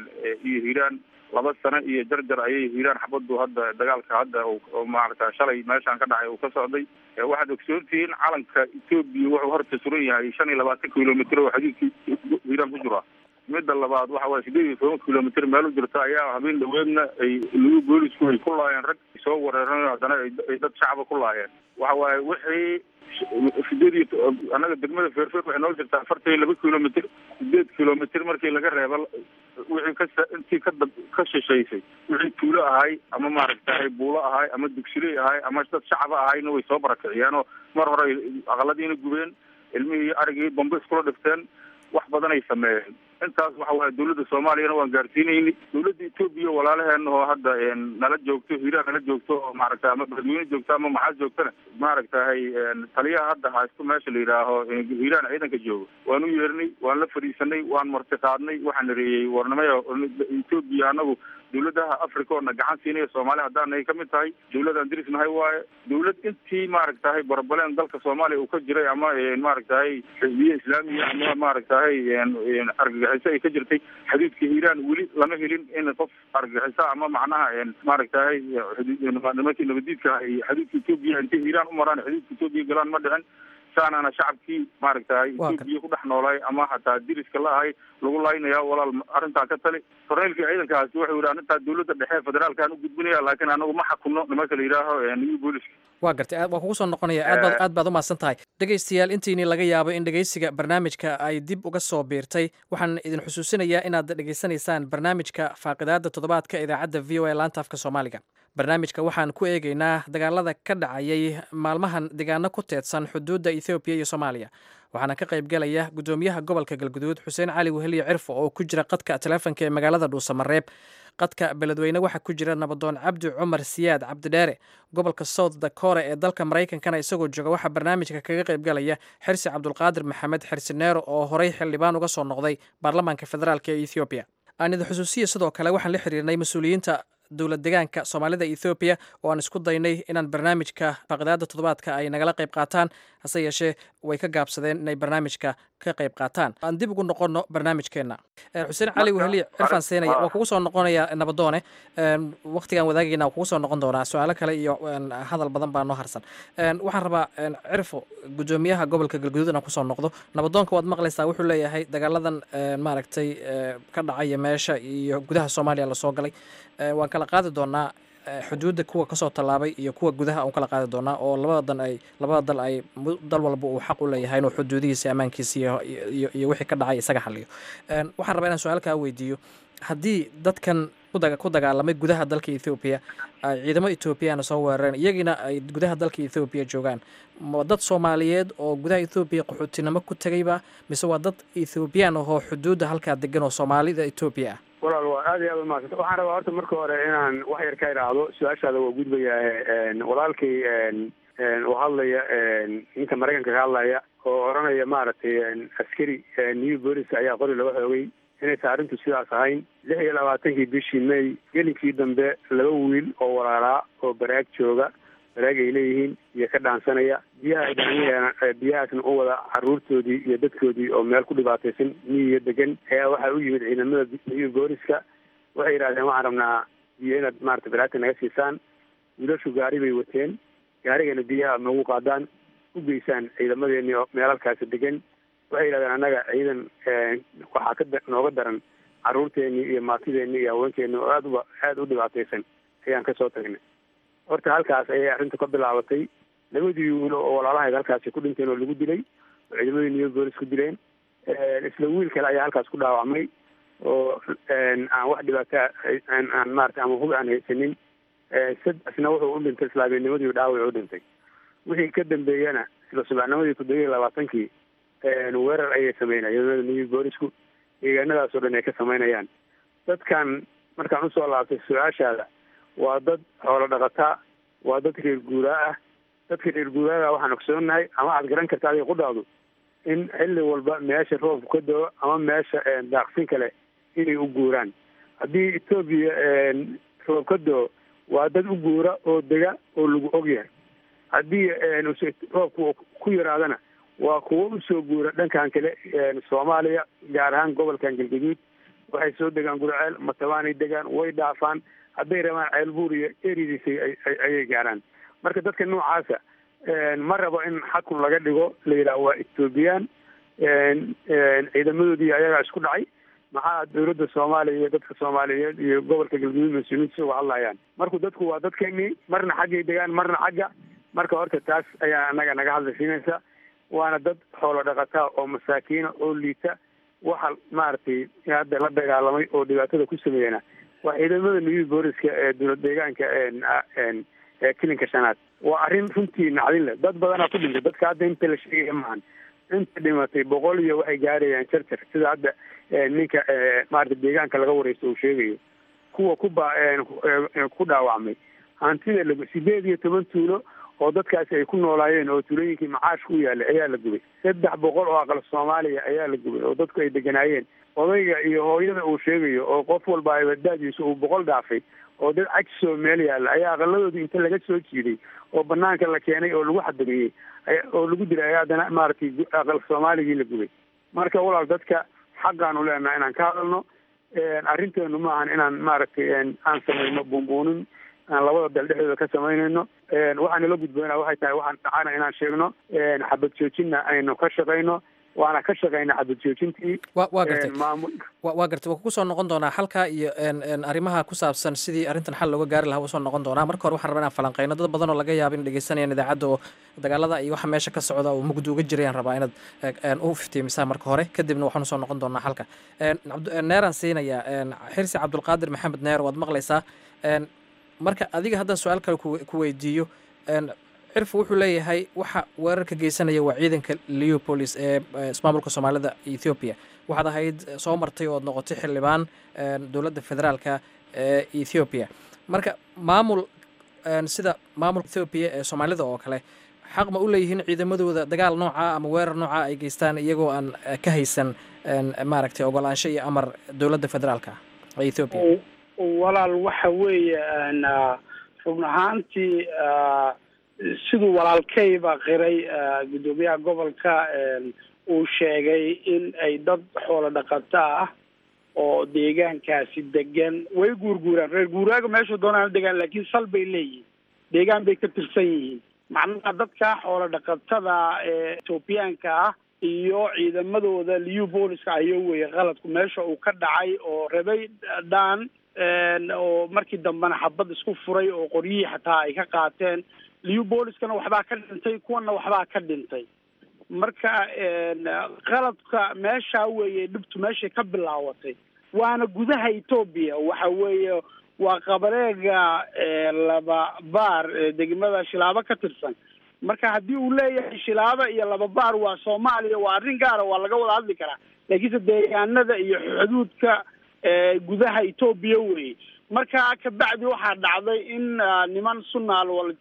[SPEAKER 11] iyo hiiraan laba sano iyo jarjar ayay hiiraan xabadu hadda dagaalka hadda maaragta shalay meeshaan ka dhacay uu ka socday waxaad ogsoontihiin calanka etoobiya wuxuu horta suran yahay shan iyo labaatan kilomitr oo xadiidka hiiraan ku jira midda labaad waxa waye sideed iyo toban kilomitr meel u jirta ayaa habeen dhaweedna ay lagu boolisku ay ku laayeen rag soo wareeran haddana ay dad shacaba ku laayeen waxa waaye wixii sideed iyo annaga degmada feerfeer waxay noo jirtaa afartan iyo laba kilomitr sideed kilomitr markii laga reeba wixii ka intii ka dab ka shishaysay wixii tuulo ahay ama maaragtahay buulo ahay ama dugsiley ahay ama dad shacaba ahayna way soo barakiciyeen oo mar hore aqaladiina gubeen ilmihii arigii bambe iskula dhifteen wax badan ay sameeyeen intaas waxa waaye dawladda soomaaliyana waan gaarsiinayni dawladda etoobiya walaalaheena oo hadda nala joogto hiiraan nala joogto oo maaragta ama beledweyne joogto ama maxaa joogtana maaragtahay taliyaha hadda haysto meesha la yidhaaho hiiraan ciidanka joogo waan u yeernay waan la fadhiisanay waan marti qaadnay waxaan nareeyey warnimaya etoobiya anagu dawladaha africa oona gacan siinaya soomaaliya haddaanay ka mid tahay dawladaan dirisnahay waaye dawlad intii maaragtahay barbaleen dalka soomaaliya uu ka jiray ama maaragtahay xisbiye islaamiya ama maaragtahay argagixiso ay ka jirtay xadiidka hiiraan weli lama helin in qof argagixiso ama macnaha maaragtahay nimankii nabadiidka ay xadiidka etoobiya intay hiiraan u maraan xadiidka etoobiya galaan ma dhicin saanaana shacabkii maaragtahay etoobiya ku dhex noolay ama hataa diriska la ahay lagu laynaya walaal arrintaa ka tali korneylkii ciidankaasi wuxuu yidhi arrintaa dawladda dhexe federaalkaan u gudbinaya laakiin anagu ma xakunno nimanka la yidhaaho new booliska
[SPEAKER 5] waa gartay waa kugu soo noqonaya aad baad aad baad u mahadsan tahay dhegaystayaal intiinii laga yaabo in dhegaysiga barnaamijka ay dib uga soo biirtay waxaan idin xusuusinayaa inaad dhegaysanaysaan barnaamijka faaqidaada toddobaadka idaacadda v o a laanta afka soomaaliga barnaamijka waxaan ku eegaynaa dagaalada ka dhacayay maalmahan deegaano ku teedsan xuduudda ethoobiya iyo soomaaliya waxaana ka qaybgelaya gudoomiyaha gobolka galguduud xuseen cali weheliye cirfo oo ku jira qadka teleefonka ee magaalada dhuusamareeb qadka beledweyne waxaa ku jira nabadoon cabdi cumar siyaad cabdidheere gobolka south dakora ee dalka maraykankana isagoo jooga waxaa barnaamijka kaga qaybgalaya xirsi cabdulqaadir maxamed xirsi neero oo horey xildhibaan uga soo noqday baarlamaanka federaalk ee ethoobiya aanida xusuusiya sidoo kale waxaan la xiriirnay mas-uuliyiinta dowlad degaanka soomaalida ethoobiya oo aan isku daynay inaan barnaamijka faaqidaada toddobaadka ay nagala qayb qaataan hase yeeshee way ka gaabsadeen inay barnaamijka ka qayb qaataan aan dib ugu noqono barnaamijkeenna xuseen cali weheliye cirfaan seenaya waa kugu soo noqonaya nabadoone waktigaan wadaagayna waa kugu soo noqon doonaa su-aalo kale iyo hadal badan baa noo harsan waxaan rabaa cirfo gudoomiyaha gobolka galguduud inaan kusoo noqdo nabadoonka waad maqlaysaa wuxuu leeyahay dagaaladan maaragtay ka dhacaya meesha iyo gudaha soomaaliya lasoo galay waan kala qaadi doonaa xuduudda kuwa kasoo tallaabay iyo kuwa gudaha aan kala qaadi doonaa oo labada dan ay labada dal ay dal walba uu xaq u leeyahay inuu xuduudihiisa ammaankiisa iyo iyo wixii ka dhacay isaga xaliyo waxaan rabaa inaan su-aal kaa weydiiyo haddii dadkan ku dagaalamay gudaha dalka ethoobiya ay ciidamo ethoobiyaana soo weerareen iyagina ay gudaha dalka ethoobiya joogaan ma dad soomaaliyeed oo gudaha ethoobiya qaxootinimo ku tegayba mise waa dad ethoobiyan ahoo xuduudda halkaa degan oo soomaalida etoobiya ah
[SPEAKER 4] walaal waa aad iyo aad umahadsanta waxaan rabaa horta marka hore inaan wax yar ka idhaahdo su-aashaada waa gudbayaa walaalkay oo hadlaya ninka maraykanka ka hadlaya oo odhanaya maaragtay askari new bolis ayaa qori laga xoogay inaysa arrintu sidaas ahayn lix iyo labaatankii bishii may gelinkii dambe laba wiil oo walaalaa oo baraag jooga baraag ay leeyihiin iyo ka dhaansanaya biyaha daaniyana biyahaasna u wada caruurtoodii iyo dadkoodii oo meel ku dhibaataysan miyiga degan ayaa waxaa u yimid ciidamada new booliska waxay yidhahdeen waxaan rabnaa biyo inaad maarata baraagta naga siisaan wiilashu gaari bay wateen gaarigana biyaha nagu qaadaan u geysaan ciidamadeeni oo meelalkaasi degan waxay yidhahdeen annaga ciidan waxaa ka nooga daran caruurteeni iyo maatideeni iyo haweenkeeni oo aad uba aada u dhibaataysan ayaan kasoo tagnay horta halkaas ayay arrintu ka bilaabatay labadii wiilo oo walaalahayd halkaasi ku dhinteen oo lagu dilay oo ciidamadii new bolis ku dileen isla wiil kale ayaa halkaas ku dhaawacmay oo aan wax dhibaata aan maarata ama hub aan haysanin sadexna wuxuu u dhintay islaamiyanimadii dhaawac u dhintay wixii ka dambeeyana isla subaxnimadii toddoba iyo labaatankii weerar ayay sameynaya ciidamada new boolisku deegaanadaas oo dhan ay ka sameynayaan dadkan markaan usoo laabtay su-aashaada waa dad xoolo dhaqataa waa dad reer guuraa ah dadka reer guuraaga waxaan ogsoonahay ama aad garan karta adiga qudhaadu in xilli walba meesha roobku ka doo ama meesha daaqsin kale inay u guuraan haddii etoobiya roob ka doo waa dad u guura oo dega oo lagu ogyahay haddii roobku ku yaraadana waa kuwo usoo guura dhankan kale soomaaliya gaar ahaan gobolkan galgaduud waxay soo degaan gurceel matabaanay degaan way dhaafaan hadday rabaan ceelbuur iyo eridiisa ayay gaaraan marka dadka noocaasa ma rabo in xakun laga dhigo la yidhaah waa ethoobiyan ciidamadoodii ayagaa isku dhacay maxaa dowladda soomaaliya iyo dadka soomaaliyeed iyo gobolka galguduud mas-uuliyiinta uga hadlayaan marku dadku waa dadkeenii marna xaggay degaan marna xagga marka horta taas ayaa anaga naga hadlaysiinaysa waana dad xoolo dhaqataa oo masaakiina oo liita waxa maaragtay hadda la dagaalamay oo dhibaatada ku sameeyana waa ciidamada new booliska ee dowlad deegaanka ee kilinka shanaad waa arrin runtii nacdin leh dad badanaa ku dhintay dadka hadda inta la sheegaya maahan inta dhimatay boqol iyo waxay gaarayaan jarjar sida hadda ninka maarata deegaanka laga wareysto uu sheegayo kuwa ku ba ku dhaawacmay hantida la sideed iyo toban tuulo oo dadkaasi ay ku noolaayeen oo tuulooyinkii macaashka u yaalay ayaa la gubay saddex boqol oo aqal soomaaliya ayaa la gubay oo dadku ay deganaayeen odayga iyo hooyada uu sheegayo oo qof walba abadaadiisa uu boqol dhaafay oo dad cajisoo meel yaalla ayaa aqaladoodii inta laga soo jiiday oo banaanka la keenay oo lagu xadamiyey oo lagu dilay ayaa haddana maaragtay aqal soomaaligii la gubay marka walaal dadka xaqaanu leenaha inaan ka hadalno arrinteenu maahan inaan maaragtay aan samayno buunbuunin aan labada dal dhexdooda ka samaynayno waxaa nala gudboona waxay tahay waxaan dhacana inaan sheegno xabad joojinna aynu ka shaqayno waana ka shaqayna xabad joojintii
[SPEAKER 5] waa gartay waa gartay waa kugu soo noqon doonaa halkaa iyo arrimaha ku saabsan sidii arrintan xal looga gaari lahaa soo noqon doonaa marka hore waxaan rabaa inaan falanqeyno dad badan oo laga yaaba in dhegeysanayaan idaacadda oo dagaalada iyo waxa meesha ka socda oo mugdi uga jirayaan rabaa inaad u iftiimisaa marka hore kadibna waxaanu soo noqon doonaa halka neeraan siinayaa xirsi cabdulqaadir maxamed neer waad maqlaysaa marka adiga haddaan su-aal kale ku ku weydiiyo een, cirfu wuxuu leeyahay waxa weerarka geysanaya waa ciidanka leopolis ee ee ismaamulka soomaalida ethiopia waxaad ahayd eh, soo martay ood noqotay xildhibaan een, dowladda federaalka ee ethiopia marka maamul een, sida maamulka ethiopia ee soomaalida oo kale xaq ma u leeyihiin ciidamadooda dagaal nooca ama weerar nooca ay geystaan iyagoo aan eh, ka haysan een, maaragtay ogolaansho iyo amar dowladda federaalka ee ethiopia
[SPEAKER 3] walaal waxa weeye een, ah, run ahaantii ah, siduu walaalkayba qiray ah, guddoomiyaha gobolka een, uu sheegay in ay dad xoolo dhaqato ah oo deegaankaasi degan way guurguuraan reer guuraaga meesha doonaan degaan laakiin sal bay leeyihiin deegaan bay ka tirsan yihiin macnaha dadka xoolo dhaqatada ee etoobiyaanka ah iyo ciidamadooda liu booliska ayo weye qaladku meesha uu ka dhacay oo rabay dhaan een, oo markii dambena xabad isku furay oo qoryihii xataa ay ka qaateen liu booliskana waxbaa ka dhintay kuwana waxbaa ka dhintay marka een, qaladka meesha weeye dhibtu meeshay ka bilaawatay waana gudaha etoobiya waxa weeye waa qabareega ee, laba baar ee degmada shilaabo ka tirsan marka haddii uu leeyahay shilaabo iyo laba baar waa soomaaliya waa arrin gaara waa laga wada hadli karaa laakiinse deegaanada iyo xuduudka ee, gudaha etoobiya weeye marka kabacdi waxaa dhacday in ah, niman sunna alwal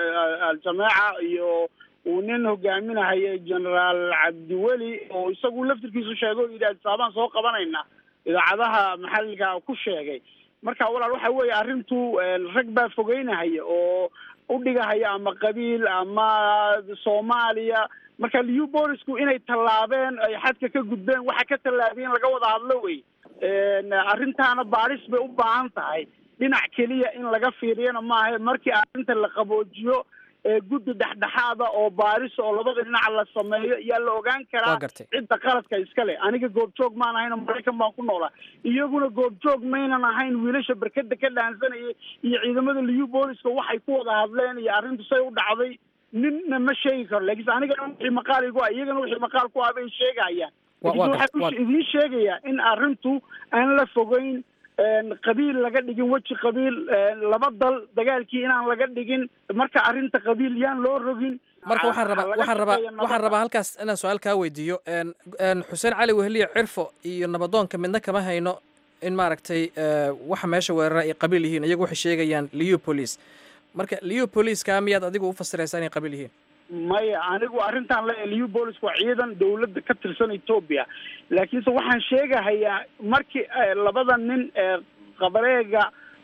[SPEAKER 3] aljameeca iyo uu nin hogaaminahayo generaal cabdiweli oo isagu laftirkiisu sheegay oo yidhi adisaabaan soo qabanayna idaacadaha maxalliga ku sheegay marka walaal waxa weeye arrintu een, rag baa fogeynahaya oo u dhigahaya ama qabiil ama soomaaliya marka liu boolisku inay tallaabeen ay xadka ka gudbeen waxa ka tallaabiyeen laga wada hadlo wey een, arrintaana baaris bay u baahan tahay dhinac keliya in laga fiiriyana maaha markii arrinta la qaboojiyo ee guddi dhexdhexaada oo baaris oo labada dhinac la sameeyo yaa la ogaan karaa
[SPEAKER 5] Waa gartay.
[SPEAKER 3] cidda qaladka iskale aniga goobjoog maan ahayn oo maraykan baan ku noolaa iyaguna goobjoog maynan ahayn wiilasha berkada ka dhaansanayay iyo ciidamada liu booliska waxay ku wada hadleen iyo arrintu say u dhacday ninna ma sheegi karo laakiinse aniga wixii maqaal igu ah iyagana wixii maqaal ku ah bay sheegayaan
[SPEAKER 5] Wa- waa
[SPEAKER 3] laakiinse
[SPEAKER 5] gartay, waa-
[SPEAKER 3] waxaan idiin sheegayaa in arrintu aan la fogeyn een, qabiil laga dhigin weji qabiil een, laba dal dagaalkii inaan laga dhigin marka arrinta qabiil yaan loo rogin
[SPEAKER 5] marka waxaan rabaa
[SPEAKER 3] laga
[SPEAKER 5] waxaan rabaa
[SPEAKER 3] shaqeeyo
[SPEAKER 5] waxaan
[SPEAKER 3] nabadda.
[SPEAKER 5] rabaa halkaas inaan su-aal kaa weydiiyo een een xuseen cali weheliye cirfo iyo nabadoonka midna kama hayno in maaragtay ee, waxa meesha weerara ay qabiil yihiin iyagu waxay sheegayaan liu police marka liu police-ka miyaad adigu u fasiraysaa inay qabiil yihiin
[SPEAKER 3] maya anigu arrintan le liu boolisk waa ciidan dawladda ka tirsan etoobiya laakiinse waxaan sheegahayaa markii eh, labada nin ee qabareega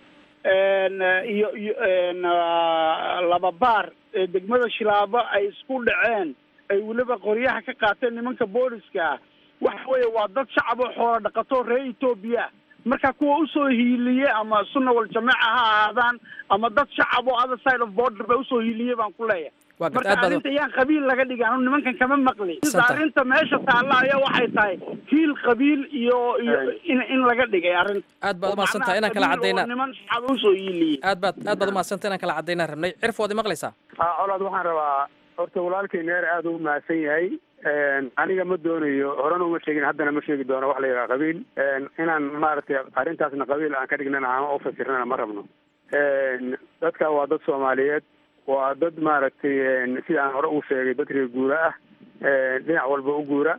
[SPEAKER 3] een, eh, iyo iyo een, ah, laba baar ee degmada shilaabo ay isku dhaceen ay weliba qoryaha ka qaateen nimanka booliska waxa weeye waa dad shacab oo xoola dhaqato reer etoobiya marka kuwa usoo hiiliyey ama sunna wal jameeca ha ahaadaan ama dad shacab oo other side of border ba usoo hiiliyey baan ku leeyahay
[SPEAKER 5] waa gartay
[SPEAKER 3] marka
[SPEAKER 5] aad baad
[SPEAKER 3] arrinta yaan qabiil laga dhigin anu nimankan kama maqli
[SPEAKER 5] Santa.
[SPEAKER 3] arrinta meesha taalla ayaa waxay tahay kiil qabiil iyo iyo in in laga dhigay arrinta
[SPEAKER 5] aad baad umahadsantahay inaan kala
[SPEAKER 3] Qabiil oo
[SPEAKER 5] caddaynaa
[SPEAKER 3] niman shacab usoo hiiliyey
[SPEAKER 5] aad baad aad baad umahadsantahay inaan kala caddaynaa rabnay cirfo waad imaqlaysaa
[SPEAKER 4] Ah, colaad waxaan rabaa horta walaalkay neer aada u mahadsan yahay Een, aniga ma doonayo horena uma sheegin haddana ma sheegi doono wax la yidhaha qabiil Een, inaan maaragtay arrintaasna qabiil aan ka dhignana ama u fasirnana ma rabno Een, dadka waa dad soomaaliyeed waa dad maaragtay een, sida aan hore u sheegay dad reer guura ah Een, dhinac walba u guura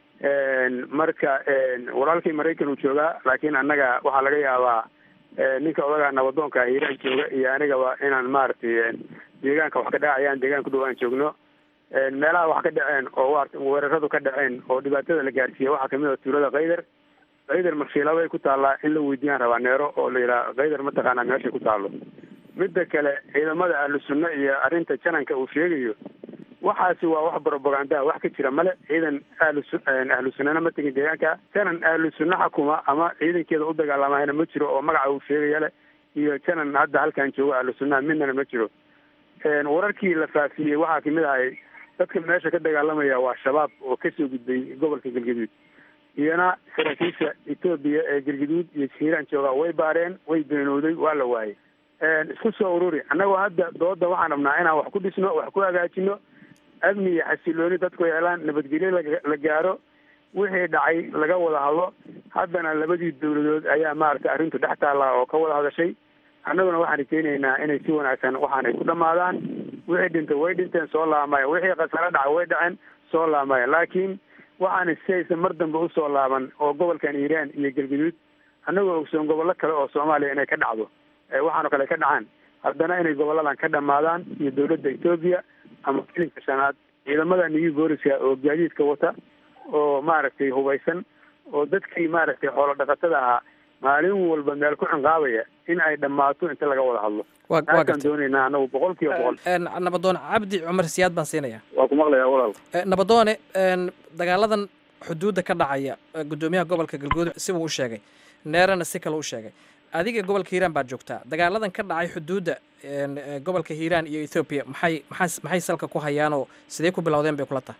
[SPEAKER 4] Een, marka een, walaalkay maraykan uu joogaa laakiin annaga waxaa laga yaabaa een, ninka odagaa nabadoonka ah hiiraan jooga iyo anigaba inaan maaragtay een, deegaanka wax ka dhacayaan deegaanka dhow aan joogno Een, meelaha wax ka dhaceen oo waar- weeraradu ka dhaceen oo dhibaatada la gaarsiiyey waxaa kamid ah tuulada kaydar kaydar marshiilabay ku taallaa in la weydiiyaan rabaa neero oo la yidhaha kaydar mataqaanaa meeshay ku taallo midda kale ciidamada ahlu sunna iyo arrinta jananka uu sheegayo waxaasi waa wax propagandaa wax ka jira male ciidan ahlu su- een, ahlu sunnana ma tegin deegaanka janan ahlu sunna xakuma ama ciidankeeda u dagaalamahayna ma jiro oo magaca uu sheegaya leh iyo janan hadda halkan jooga ahlu sunnaha midnana ma jiro Een, wararkii la faafiyey waxaa kamid ahay dadka meesha ka dagaalamaya waa shabaab oo kasoo gudbay gobolka galgaduud iyana saraakiisha etoobiya ee galgaduud iyo hiiraan jooga way baareen way beenooday waa la waayay Een, isku soo ururi annagoo hadda dooda waxaan rabnaa inaan wax ku dhisno wax ku hagaajino amni iyo xasilooni dadku helaan nabadgelyo laga- la gaaro wixii dhacay laga wada hadlo haddana labadii dowladood ayaa maaragtay arrintu dhex taallaa oo ka wada hadashay annaguna waxaan rajeynaynaa inay si wanaagsan waxaan ay ku dhamaadaan wixii dhintay way dhinteen soo laamaya wixii khasaro dhacay way dhaceen soo laamaya laakiin waxaan si aysan mar dambe usoo laaban oo gobolkan iiraan iyo galguduud annagoo ogsoon gobollo kale oo soomaaliya inay ka dhacdo waxaanoo kale ka dhacaan haddana inay goboladan ka dhamaadaan iyo dowladda etoobiya ama filinka shanaad ciidamada new booliska oo gaadiidka wata oo maaragtay hubaysan oo dadkii maaragtay xoolo dhaqatada ahaa maalin walba meel ku cinqaabaya in ay dhammaato inta laga wada hadlo taasaan doonaynaa anagu boqol kiiba boqol
[SPEAKER 5] nabadoon cabdi cumar siyaad baan siinaya
[SPEAKER 11] waa ku maqlayaa walaal
[SPEAKER 5] nabadoone dagaaladan xuduudda ka dhacaya guddoomiyaha gobolka galguud sibuu u sheegay neerana si kale u sheegay adiga gobolka hiiraan baad joogtaa dagaaladan ka dhacay xuduudda gobolka hiiraan iyo ethoobiya maxay maxay maxay salka ku hayaanoo sidee ku bilowdeen bay kula tahay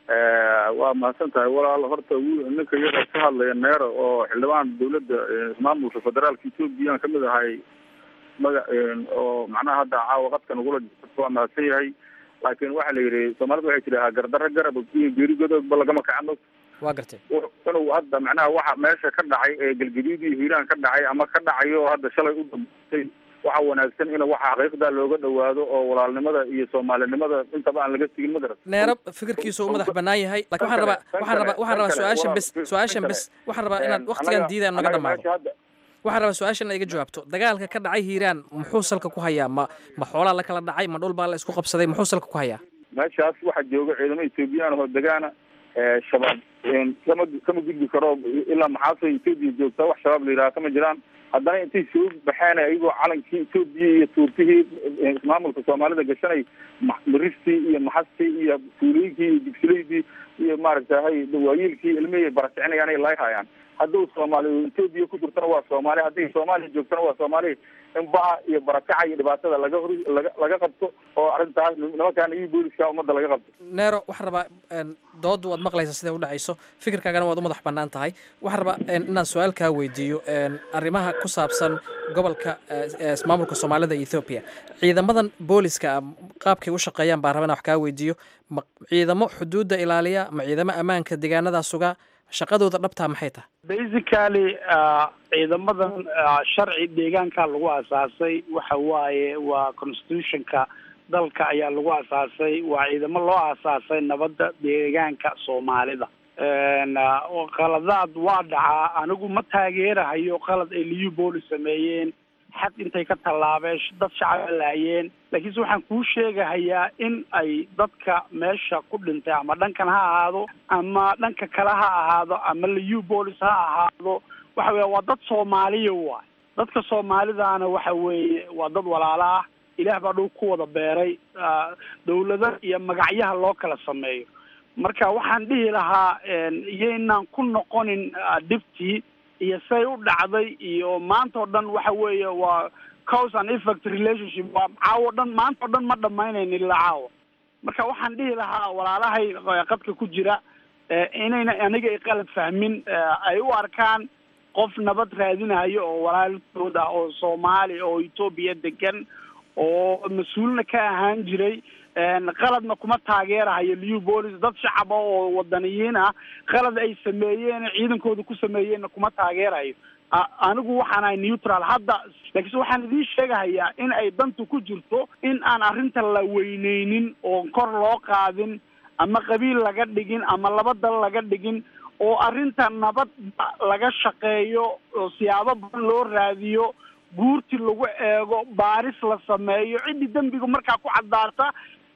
[SPEAKER 11] waa mahadsan tahay walaal horta wiil ninka iyaga ka hadlaya neero oo xildhibaan dawladda maamulka federaalka etoobiya aan kamid ahay maga oo macnaha hadda caawa qadkan ugula jirto waa mahadsan yahay laakiin waxaa la yidhi soomaalida waxay tidhahaa gardarro garab iyo geerigodoodba lagama kacano
[SPEAKER 5] waa gartay
[SPEAKER 11] inuu hadda macnaha waxa meesha ka dhacay ee galgaduud iyo hiiraan ka dhacay ama ka dhacayo oo hadda shalay u dambeysay waxa wanaagsan in waxa xaqiiqda looga dhawaado oo walaalnimada iyo soomaalinimada intaba aan laga sigin madara
[SPEAKER 5] neero fikirkiisu u madax banaan yahay lakin waxaan rabaa waxaan rabaa waxaan rabaa su-aashan bes su-aashan bes waxaan rabaa inaad waktigan diidaan naga dhamaado waxaan rabaa su-aashan iga jawaabto dagaalka ka dhacay hiiraan muxuu salka ku hayaa ma ma xoolaa la kala dhacay ma dhul baa la isku qabsaday muxuu salka ku hayaa
[SPEAKER 11] meeshaas waxaa jooga ciidamo ethoobiyan oo degaana shabaab kama kama gudbi karo ilaa maxaasay etoobiya joogtaa wax shabaab la yidhaha kama jiraan haddana intay soo baxeen ayagoo calankii etoobiya iyo tuurtihii maamulka soomaalida gashanay maristii iyo maxastii iyo tuulooyinkii iyo digsileydii iyo maaragtahay dawaayiilkii ilmihii barakicinayaanay laayhayaan hadduu soomaali etoobiya ku jirtana waa soomaali hadday soomaaliya joogtana waa soomaali in baha iyo barakaca iyo dhibaatada laga hor laga laga qabto oo arrintaas nimankaana iyo booliska ummadda laga qabto
[SPEAKER 5] neero waxaan rabaa doodu waad maqlaysaa siday u dhacayso fikirkaagana waad u madax bannaan tahay waxaan rabaa inaan su-aal kaa weydiiyo arrimaha ku saabsan gobolka maamulka soomaalida iyo ethoobiya ciidamadan booliska qaabkay u shaqeeyaan baan raba inaan wax kaa weydiiyo ma ciidamo xuduudda ilaaliya ma ciidamo ammaanka deegaanadaa sugaa shaqadooda dhabtaa maxay tahay
[SPEAKER 3] basically ciidamadan sharci deegaanka lagu asaasay waxa waaye waa constitutionka dalka ayaa lagu asaasay waa ciidamo loo asaasay nabadda deegaanka soomaalida qaladaad waa dhacaa anigu ma taageerahayo qalad ay liu booli sameeyeen xad intay ka tallaabeen dad shacaba laayeen laakiinse waxaan kuu sheegahayaa in ay dadka meesha ku dhintay ama dhankan ha ahaado ama dhanka kale ha ahaado ama liu bolis ha ahaado waxa weya waa dad soomaaliya waay dadka soomaalidaana waxa weeye waa dad walaalo ah ilaah baa dhow ku wada beeray dawlado iyo magacyaha loo kala sameeyo marka waxaan dhihi lahaa iyaynaan ku noqonin dhibtii iyo say u dhacday iyo maanta oo dhan waxa weeye waa cause and effect relationship waa caawo dhan maanta oo dhan ma dhamaynayno ilaa caawa marka waxaan dhihi lahaa walaalahay qadka ku jira inayna aniga ay qalad fahmin ay u arkaan qof nabad raadinayo oo walaalkood ah oo soomaali oo etoobiya degan oo mas-uulna ka ahaan jiray qaladna kuma taageerahayo liu bolis dad shacaba oo wadaniyiin ah qalad ay sameeyeen ciidankooda ku sameeyeenna kuma taageerayo anigu waxaan ahay neutral hadda laakiinse waxaan idiin sheegahayaa in ay dantu ku jirto in aan arrinta la weyneynin oo kor loo qaadin ama qabiil laga dhigin ama laba dal laga dhigin oo arrinta nabad laga shaqeeyo oo siyaabo badan loo raadiyo guurti lagu eego baaris la sameeyo ciddii dembiga markaa ku caddaata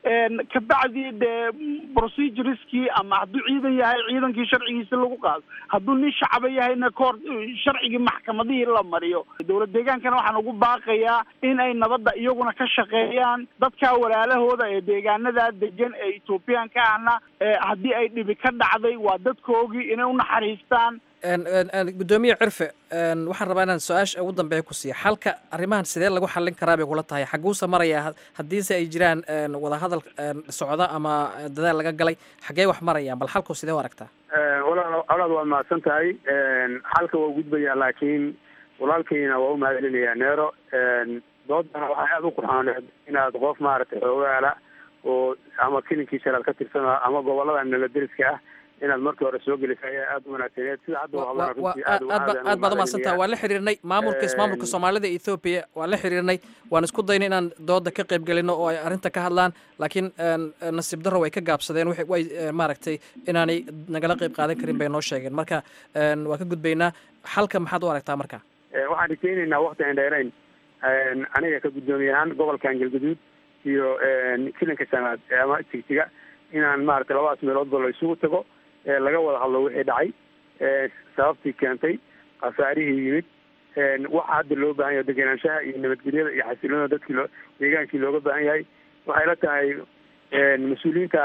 [SPEAKER 3] kabacdi dee procedureskii ama hadduu ciidan yahay ciidankii sharcigiisi lagu qaado hadduu nin shacaba yahayna koor sharcigii maxkamadihii la mariyo dowlad deegaankana waxaan ugu baaqayaa in ay nabadda iyaguna ka shaqeeyaan dadka walaalahooda ee deegaanadaa degan ee ethoobiyaanka ahna haddii ay dhibi ka dhacday waa dadkoogii inay unaxariistaan
[SPEAKER 5] guddoomiye cirfe waxaan rabaa inaan su-aasha ugu dambeeya ku siiya xalka arrimahan sidee lagu xallin karaa bay kula tahay xaguuse maraya haddiise ay jiraan wadahadal socda ama dadaal laga galay xaggee wax marayaan bal xalku sidee u aragtaa
[SPEAKER 4] walaal walaal waa mahadsan tahay xalka waa gudbayaa laakiin walaalkayna waa u mahadcelinayaa neero doodana waxaa aada u qurxooneed inaad qof maaragtay xoogaala oo ama kilinkii shalaad ka tirsan ama gobolada nala deriska ah inaad markii hore soo gelisa ayaa aada u wanaagsaneed sida hadda u hadlaan runtii
[SPEAKER 5] aad aad baad umahadsantaha waan la xiriirnay maamulka ismaamulka soomaalida ethoobiya waan la xiriirnay waan isku daynay inaan dooda ka qayb gelino oo ay arrinta ka hadlaan laakiin nasiib darro way ka gaabsadeen way maaragtay inaanay nagala qayb qaadan karin bay noo sheegeen marka waan ka gudbaynaa xalka maxaad u aragtaa marka
[SPEAKER 4] waxaan rajaynaynaa wakti aan dheerayn aniga ka guddoomiye ahaan gobolkan galgaduud iyo kilanka sanaad ama jigjiga inaan maaragtay labadaas meeloodba la isugu tago laga wada hadlo wixii dhacay sababtii keentay khasaarihii yimid waxa hadda loo baahan yahay degenaanshaha iyo nabadgelyada iyo xasiloonada dadkii loo deegaankii looga baahan yahay waxay la tahay mas-uuliyiinta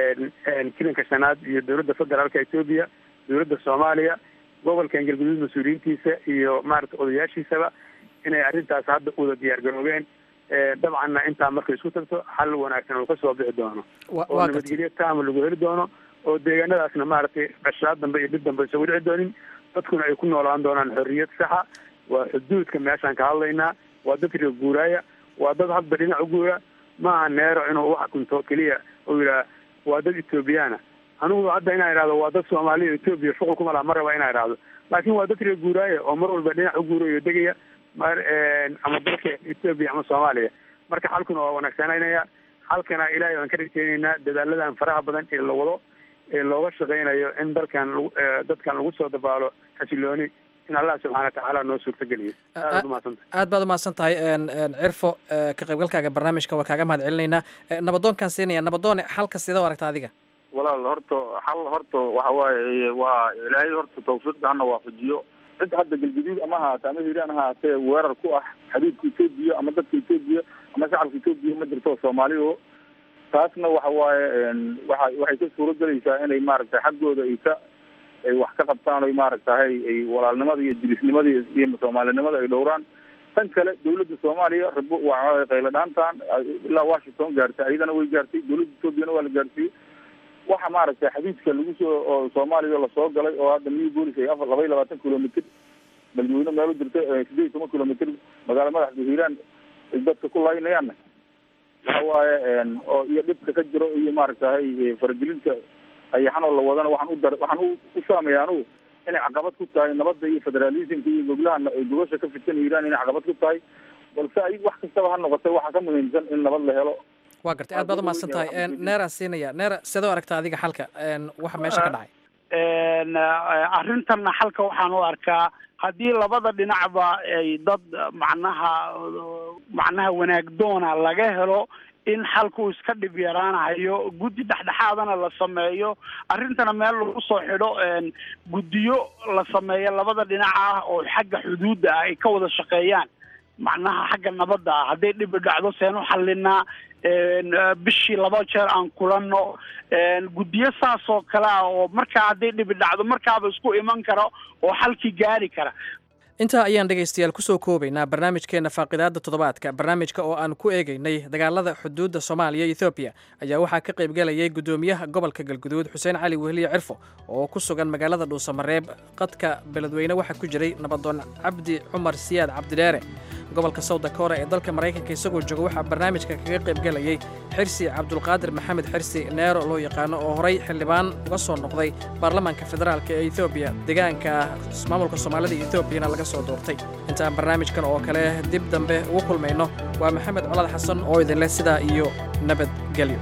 [SPEAKER 4] kilanka shanaad iyo dowladda federaalka etoobiya dowladda soomaaliya gobolkan galguduud mas-uuliyiintiisa iyo maaragtay odayaashiisaba inay arrintaas hadda uda diyaar garoobeen dabcanna intaa markay isku tagto xal wanaagsan oo kasoo bixi doono oo nabadgelyo taama lagu heli doono oo deegaanadaasna maaragtay qashaad dambe iyo dhib dambe isagu dhici doonin dadkuna ay ku noolaan doonaan xorriyad saxa waa xuduudka meeshaan ka hadlaynaa waa dad reer guuraaya waa dad hadba dhinac u guura maaha neero inuu wax kunto keliya uu yidhaha waa dad ethoobiyaana anigu hadda inaan idhahdo waa dad soomaaliya etoobiya shuqul kuma laha ma raba inaan idhahdo laakiin waa dad reer guuraaya oo mar walba dhinac u guurayo degaya mar ama dalka etoobiya ama soomaaliya marka xalkuna waa wanaagsananaya xalkana ilaahay baan ka rajeynaynaa dadaaladan faraha badan ee la wado ee looga shaqeynayo in dalkan dadkan lagu soo dabaalo xasilooni in allah subxana watacaala noo suurtageliyo aad umahadsanta
[SPEAKER 5] aad baad umahadsan tahay cirfo ka qaybgalkaaga barnaamijka waa kaaga mahad celinaynaa nabadoonkaan siinaya nabadoone xalka sida u aragta adiga
[SPEAKER 11] walaal horta xal horta waxa waaye waa ilaahay horta tawfiiqda hana waafajiyo cid hadda galgaduud ama haata ama hiiraan haatee weerar ku ah xabiibka etoobiya ama dadka etoobiya ama shacabka etoobiya ma jirto soomaalidu taasna waxa waaye waa waxay ka suuro gelaysaa inay maaragtay xaggooda ay ka ay wax ka qabtaan oy maaragtahay ay walaalnimada iyo jilisnimada iyo soomaalinimada ay dhowraan tan kale dawladda soomaaliya rabo waa qaylo dhaantan ilaa washington gaartay ayadana way gaartay dawladda etoobiyana waa la gaarsiiyey waxa maaragtay xadiidka lagu soo oo soomaaliya lasoo galay oo hadda new bolis ay afar laba iyo labaatan kilomitr beledweyne meel u jirta sideed iyo toban kilomitr magaala madaxda hiiraan ay dadka ku laynayaanna waxa waaye oo iyo dhibka ka jiro iyo maaragtahay faragelinta ayaxanoo la wadana waxaan u dar waxaan u saamaya anugu inay caqabad ku tahay nabadda iyo federalismka iyo goglaha gogosha ka fidsan hiiraan inay caqabad ku tahay balse ay wax kastaba ha noqotay waxaa ka muhiimsan in nabad la helo
[SPEAKER 5] waa gartay aad baad umahadsan tahay neeraan siinaya neera sidoo aragta adiga xalka waxa meesha ka dhacay
[SPEAKER 3] arrintanna xalka waxaan u arkaa haddii labada dhinacba ay dad macnaha macnaha wanaagdoona laga helo in xalku iska dhib yaraanayo guddi dhexdhexaadana la sameeyo arrintana meel lagu soo xidho guddiyo la sameeyo labada dhinac ah oo xagga xuduudda ah ay ka wada shaqeeyaan macnaha xagga nabadda ah hadday dhibi dhacdo seen u xallinaa bishii laba jeer aan kulanno guddiyo saas oo kale ah oo markaa hadday dhibi dhacdo markaaba isku iman kara oo xalkii gaari kara
[SPEAKER 5] intaa ayaan dhegaystayaal kusoo koobaynaa barnaamijkeenna faaqidaadda toddobaadka barnaamijka oo aan ku eegaynay dagaalada xuduudda soomaaliya iyo ethoobiya ayaa waxaa ka qaybgelayay guddoomiyaha gobolka galguduud xuseen cali wehliye cirfo oo ku sugan magaalada dhuusamareeb qadka beledweyne waxaa ku jiray nabadoon cabdi cumar siyaad cabdidheere gobolka sawda koore ee dalka maraykanka isagoo jooga waxaa barnaamijka kaga qaybgelayay xirsi cabdulqaadir maxamed xirsi neero loo yaqaano oo horay xildhibaan uga soo noqday baarlamaanka federaalk ee ethoobiya deegaanka maamulka soomaalida iyo etoobiyana laga soo doortay intaan barnaamijkan oo kale dib dambe ugu kulmayno waa maxamed colad xasan oo idinleh sidaa iyo nabadgelyo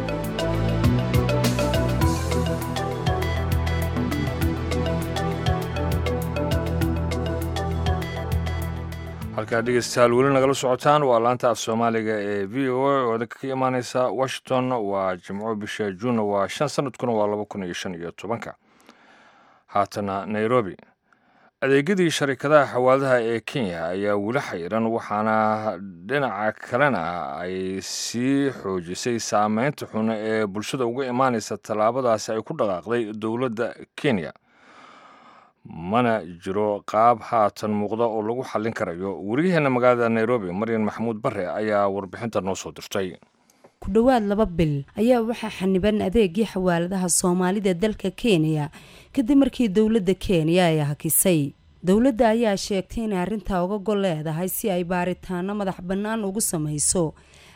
[SPEAKER 2] halkaa dhegeystayaal weli nagala socotaan waa laanta af soomaaliga ee v o a oo idinka ka imaaneysa washington waa jimco bisha juunna waa shan sanadkuna waa laba kun iyo shan iyo tobanka haatana nairobi adeegyadii sharikadaha xawaadaha ee kenya ayaa weli xayiran waxaana dhinaca kalena ay sii xoojisay saameynta xun ee bulshada uga imaaneysa tallaabadaasi ay ku dhaqaaqday dowladda kenya mana jiro qaab haatan muuqda oo lagu xallin karayo wariyaheenna magaalada nairobi maryan maxamuud bare ayaa warbixinta noo soo dirtay
[SPEAKER 12] ku dhowaad laba bil ayaa waxaa xaniban adeegii xawaaladaha soomaalida dalka kenya kadib markii dowladda kenya ay hakisay dowladda ayaa sheegtay inay arrintaa uga gol leedahay si ay baaritaano madax bannaan ugu samayso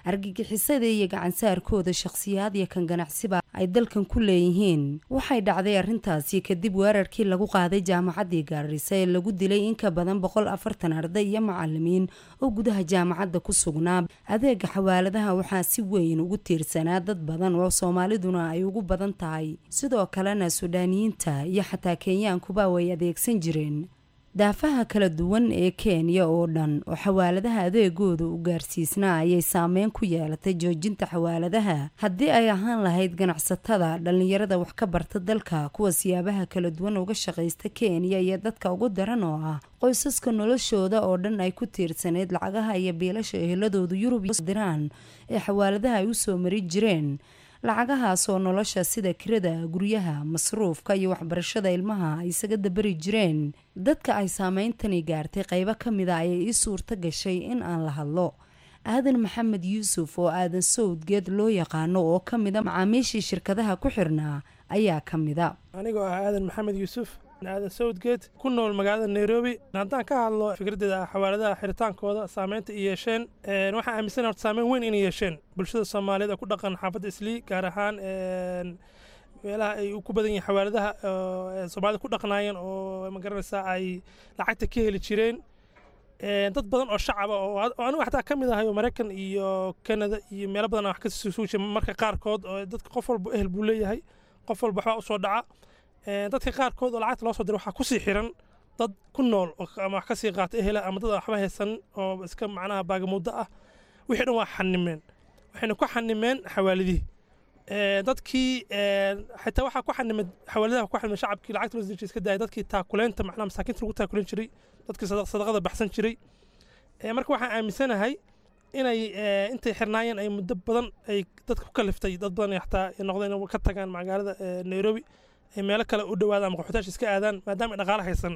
[SPEAKER 12] argagixisada iyo gacansaarkooda shakhsiyaad iyo kan ganacsiba ay dalkan ku leeyihiin waxay dhacday arrintaasi kadib weerarkii lagu qaaday jaamacaddii gaarisa ee lagu dilay in ka badan boqol afartan arday iyo macalimiin oo gudaha jaamacadda ku sugnaa adeega xawaaladaha waxaa si weyn ugu tiirsanaa dad badan oo soomaaliduna ay ugu badan tahay sidoo kalena suudhaaniyiinta iyo xataa kenyaankuba way adeegsan jireen daafaha kala duwan ee kenya oo dhan oo xawaaladaha adeegooda u gaarsiisnaa ayay saameyn ku yeelatay joojinta xawaaladaha haddii ay ahaan lahayd ganacsatada dhallinyarada wax ka barta dalka kuwa siyaabaha kala duwan uga shaqaysta kenya iyo dadka ugu daran oo ah qoysaska noloshooda oo dhan ay ku tiirsaneyd lacagaha iyo biilasha eheladoodu yurub diraan ee xawaaladaha ay usoo mari jireen lacagahaas oo nolosha sida kirada guryaha masruufka iyo waxbarashada ilmaha ay isaga dabari jireen dadka ay saameyntani gaartay qaybo ka mida ayay ii suurto gashay in aan la hadlo aadan maxamed yuusuf oo aadan sawdgeed loo yaqaano oo ka mida macaamiishii shirkadaha ku xirnaa ayaa ka mida
[SPEAKER 13] anigoo ah aadan maxamed yuusuf aadan sawdgeed ku nool magaalada nairobi haddaan ka hadlo fikraddeeda xawaaladaha xiritaankooda saameynta i yeesheen waxaan aaminsan horta saameyn weyn inay yeesheen bulshada soomaaliyeed oo ku dhaqan xaafadda islii gaar ahaan meelaha ay ku badan yihiin xawaaladaha soomaalida ku dhaqnaayeen oo magaranaysaa ay lacagta ka heli jireen dad badan oo shacaba oo anigu xataa ka mid ahay oo maraykan iyo kanada iyo meelo badan wax ka soo jira marka qaarkood oo dadka qof walba ehel buu leeyahay qof walba waxbaa usoo dhaca dadka qaarkood oo lacagta loo soo diro waxaa kusii xiran dad ku nool ama wax kasii qaata ehela ama dad waxba haysan oo iska macnaha baagamuuddo ah wixii dhan waa xanimeen waxayna ku xanimeen xawaalidihii dadkii xitaa waxaa ku xanimay xawaaladaha ku xanimay shacabkii lacagta loo iska daayay dadkii taakuleynta macnaha masaakiinta lagu taakuleen jiray dadkii sadaqada baxsan jiray marka waxaan aaminsanahay inay intay xirnaayeen ay muddo badan ay dadka ku kaliftay dad badan xataa noqdeen ka tagaan magaalada nairobi ay meelo kale u dhawaadaan ama qaxootaasha iska aadaan maadaama ay dhaqaale haysan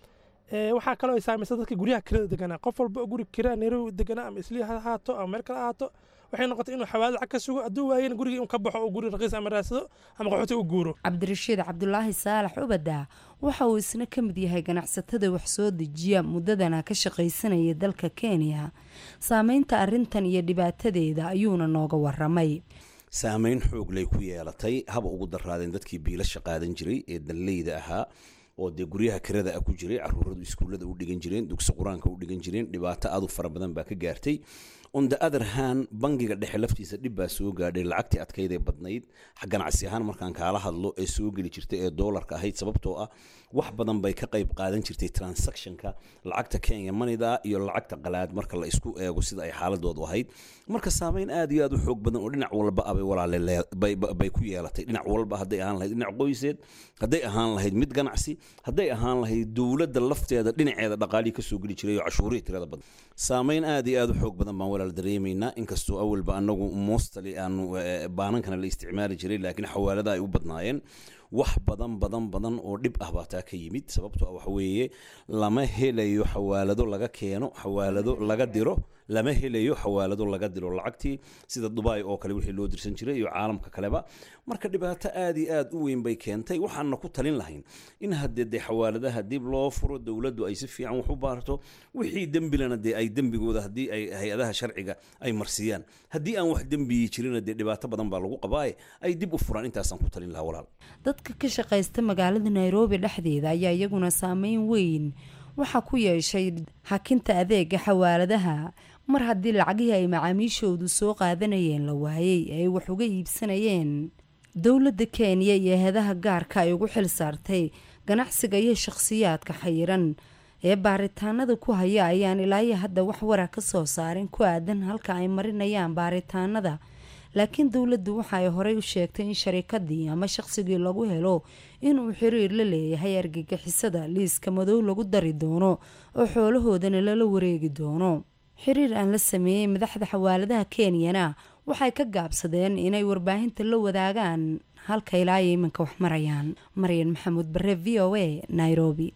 [SPEAKER 13] waxaa kaloo ay saamaysa dadka guryaha kirada deganaa qof walba oo guri kiraa nairobi deganaa ama islii ha ahaato ama meel kale ahaato waxay noqotay inuu xawaalad lacag ka sugo hadduu waayena gurigii un ka baxo oo guri raqiis ama raadsado ama qaxooti u guuro
[SPEAKER 12] cabdirashiid cabdulaahi saalax ubada waxa uu isna ka mid yahay ganacsatada wax soo dejiya muddadana ka shaqaysanaya dalka kenya saameynta arrintan iyo dhibaatadeeda ayuuna nooga waramay
[SPEAKER 14] saameyn xooglay ku yeelatay haba ugu daraadeen dadkii biilasha qaadan jiray ee dalleyda ahaa oo dee guryaha kirada ah ku jiray caruuradu iskuullada u dhigan jireen dugsi qur-aanka u dhigan jireen dhibaato aad u fara badan baa ka gaartay on the other hand bangiga dhexe laftiisa dhib baa soo gaadhay lacagtii adkaydee badnayd ganacsi ahaan markaan kaala hadlo ee soo geli jirtay ee doolarka ahayd sababtoo ah wax badan bay ka qayb qaadan jirtay transactionka lacagta kenya manida iyo lacagta qalaad marka la isku eego sida ay xaaladoodu ahayd marka saameyn aad iyo aad u xoog badan oo dhinac walba abay walaale bay ku yeelatay dhinac walba hadday ahaan lahayd dhinac qoyseed hadday ahaan lahayd mid ganacsi hadday ahaan lahayd dowladda lafteeda dhinaceeda dhaqaalii kasoo geli jiray oo cashuurihii tirada badan saameyn aad iyo aad u xoog badan baan walaal dareemaynaa inkastoo awalba anagu mostly aanu baanankana la isticmaali jiray laakiin xawaalada ay u badnaayeen wax badan badan badan oo dhib ah baa taa ka yimid sababtoo ah waxa weeye lama helayo xawaalado laga keeno xawaalado laga diro lama helayo xawaalado laga diro lacagtii sida dubai oo kale wixii loo dirsan jiray iyo caalamka kaleba marka dhibaato aad iyo aad u weyn bay keentay waxaana ku talin lahayn in haddee dee xawaaladaha dib loo furo dowladdu ay si fiican wax u baarto wixii dembilana dee ay dembigooda haddii ay hay-adaha sharciga ay marsiiyaan haddii aan wax dembiyi jirina dee dhibaato badan baa lagu qabaaye ay dib u furaan intaasaan ku talin lahaa walaal
[SPEAKER 12] dadka ka shaqaysta magaalada nairobi dhexdeeda ayaa iyaguna saameyn weyn waxaa ku yeeshay hakinta adeega xawaaladaha mar haddii lacagihii ay macaamiishoodu soo qaadanayeen la waayey ee ay wax uga iibsanayeen dowladda kenya iyo heedaha gaarka ay ugu xil saartay ganacsiga iyo shakhsiyaadka xayiran ee baaritaanada ku haya ayaan ilaayo hadda wax wara ka soo saarin ku aadan halka ay marinayaan baaritaanada laakiin dowladdu waxa ay horey u sheegtay in sharikadii ama shaqsigii lagu helo inuu xiriir la leeyahay argagixisada liiska madow lagu dari doono oo xoolahoodana lala wareegi doono xiriir aan la sameeyey madaxda xawaaladaha kenyana waxay ka gaabsadeen inay warbaahinta la wadaagaan halka ilaa iyo iminka wax marayaan maryan maxamuud bare v o a nairobi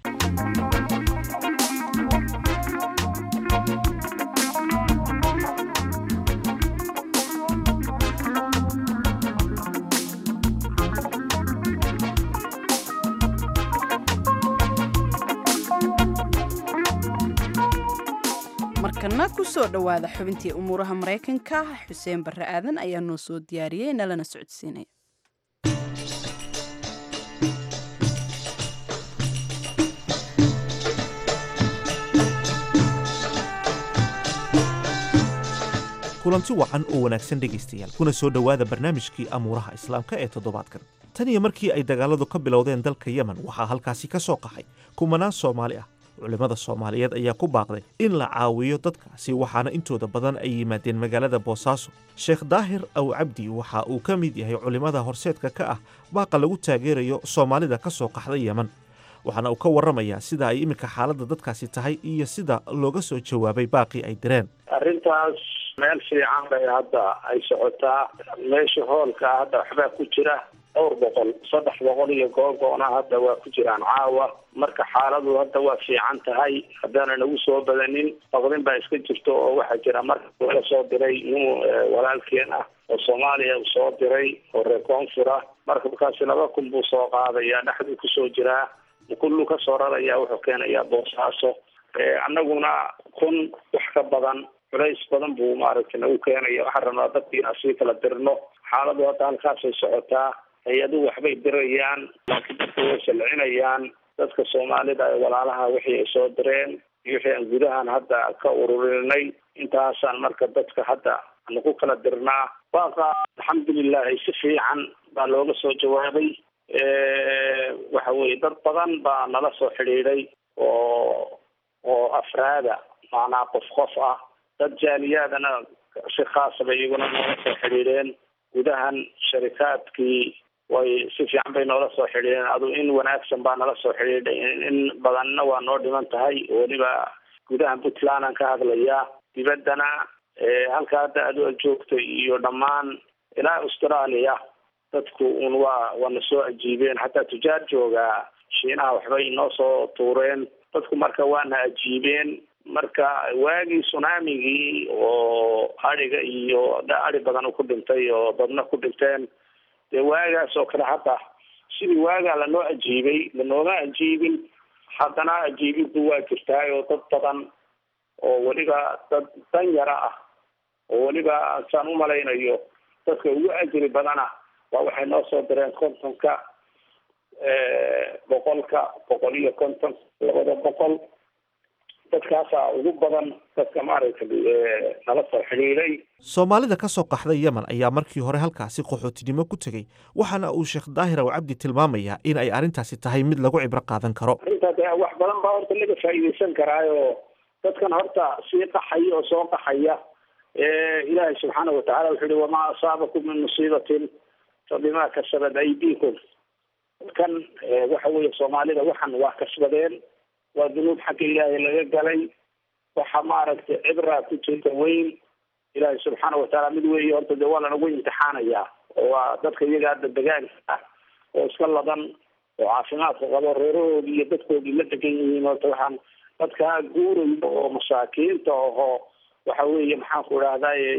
[SPEAKER 1] markana haatana kusoo dhowaada xubintii umuuraha maraykanka xuseen barre aadan ayaa noo soo diyaariyey nalana socodsiinaya
[SPEAKER 15] kulanti wacan oo wanaagsan dhegaystayaal kuna soo dhowaada barnaamijkii amuuraha islaamka ee toddobaadkan tan iyo markii ay dagaaladu ka bilowdeen dalka yemen waxaa halkaasi ka soo qaxay kumanaan soomaali ah culimmada soomaaliyeed ayaa ku baaqday in la caawiyo dadkaasi waxaana intooda badan ay yimaadeen magaalada boosaaso sheekh daahir aw cabdi waxa uu ka mid yahay culimmada horseedka ka ah baaqa lagu taageerayo soomaalida ka soo qaxday yemen waxaana uu ka warramayaa sida ay iminka xaaladda dadkaasi tahay iyo sida looga soo jawaabay baaqii ay direen
[SPEAKER 16] arrintaas meel fiican bay hadda ay socotaa meesha hoolka hadda waxbaa ku jira dhowr boqol saddex boqol iyo googoona hadda waa ku jiraan caawa marka xaaladu hadda waa fiican tahay haddaana nagu soo badanin baqdin baa iska jirto oo waxaa jira marka laga soo diray nin walaalkeen ah oo soomaaliya uu soo diray oo reer koonfur ah marka markaasi laba kun buu soo qaadaya dhexduu kusoo jiraa kullu ka soo raraya wuxuu keenayaa boosaaso annaguna kun wax ka badan culays badan buu maaragtay nagu keenaya waxaan rabnaa dadka inaan sii kala dirno xaaladu hadda halkaasay socotaa hay-aduhu waxbay dirayaan laakiin dadka way salcinayaan dadka soomaalida ee walaalaha wixii ay soo direen iyo wixii aan gudahan hadda ka ururinay intaasaan marka dadka hadda aanu ku kala dirnaa waaqa alxamdulilahi si fiican baa looga soo jawaabay waxa weye dad badan baa nala soo xidhiidhay oo oo afraada macnaa qof qof ah dad jaaliyaadana si khaasa bay iyaguna noola soo xidhiidheen gudahan sharikaadkii way si fiican bay noola soo xidhiidheen adu in wanaagsan baa nala soo xidhiidhay in badanna waa noo dhiman tahay weliba gudahan puntland aan ka hadlayaa dibaddana halka hadda adu joogta iyo dhammaan ilaa australia dadku un waa waana soo ajiibeen hataa tujaar joogaa shiinaha waxbay inoo soo tuureen dadku marka waana ajiibeen marka waagii tsunamigii oo adhiga iyo adhi badan ku dhintay oo dadna ku dhinteen dee waagaas oo kale hadda sidii waagaa lanoo ajiibay lanooma ajiibin haddana ajiibiddu waa jirtaay oo dad badan oo weliba dad danyara ah oo weliba saan umalaynayo dadka ugu ajri badana waa waxay noo soo direen kontonka boqolka boqol iyo konton labada boqol dadkaasaa ugu badan dadka maaragtay nala soo xidhiidhay
[SPEAKER 15] soomaalida ka soo qaxday yemen ayaa markii hore halkaasi qaxootinimo ku tegey waxaana uu sheekh daahir aw cabdi tilmaamayaa in ay arrintaasi tahay mid lagu cibro qaadan karo
[SPEAKER 16] arrintaa de wax badan baa horta laga faa'iidaysan karaayo dadkan horta sii qaxaya oo soo qaxaya ilaahay subxaana watacala wuxuu yihi wamaa asaabakum min musiibatin fabima kasabat aydiikum kan waxa weeye soomaalida waxan waa kasbadeen waa dunuub xagga ilaahay laga galay waxa maaragtay cibraa ku jirta weyn ilaahay subxaana watacaala mid weeye horta dee waa lanagu imtixaanayaa oo waa dadka iyaga hadda degaanka ah oo iska ladan oo caafimaadka qabo reerahoodii iyo dadkoodii la degan yihiin horta waxaan dadkaa guurayo oo masaakiinta ahoo waxa weeye maxaan ku idhahdaye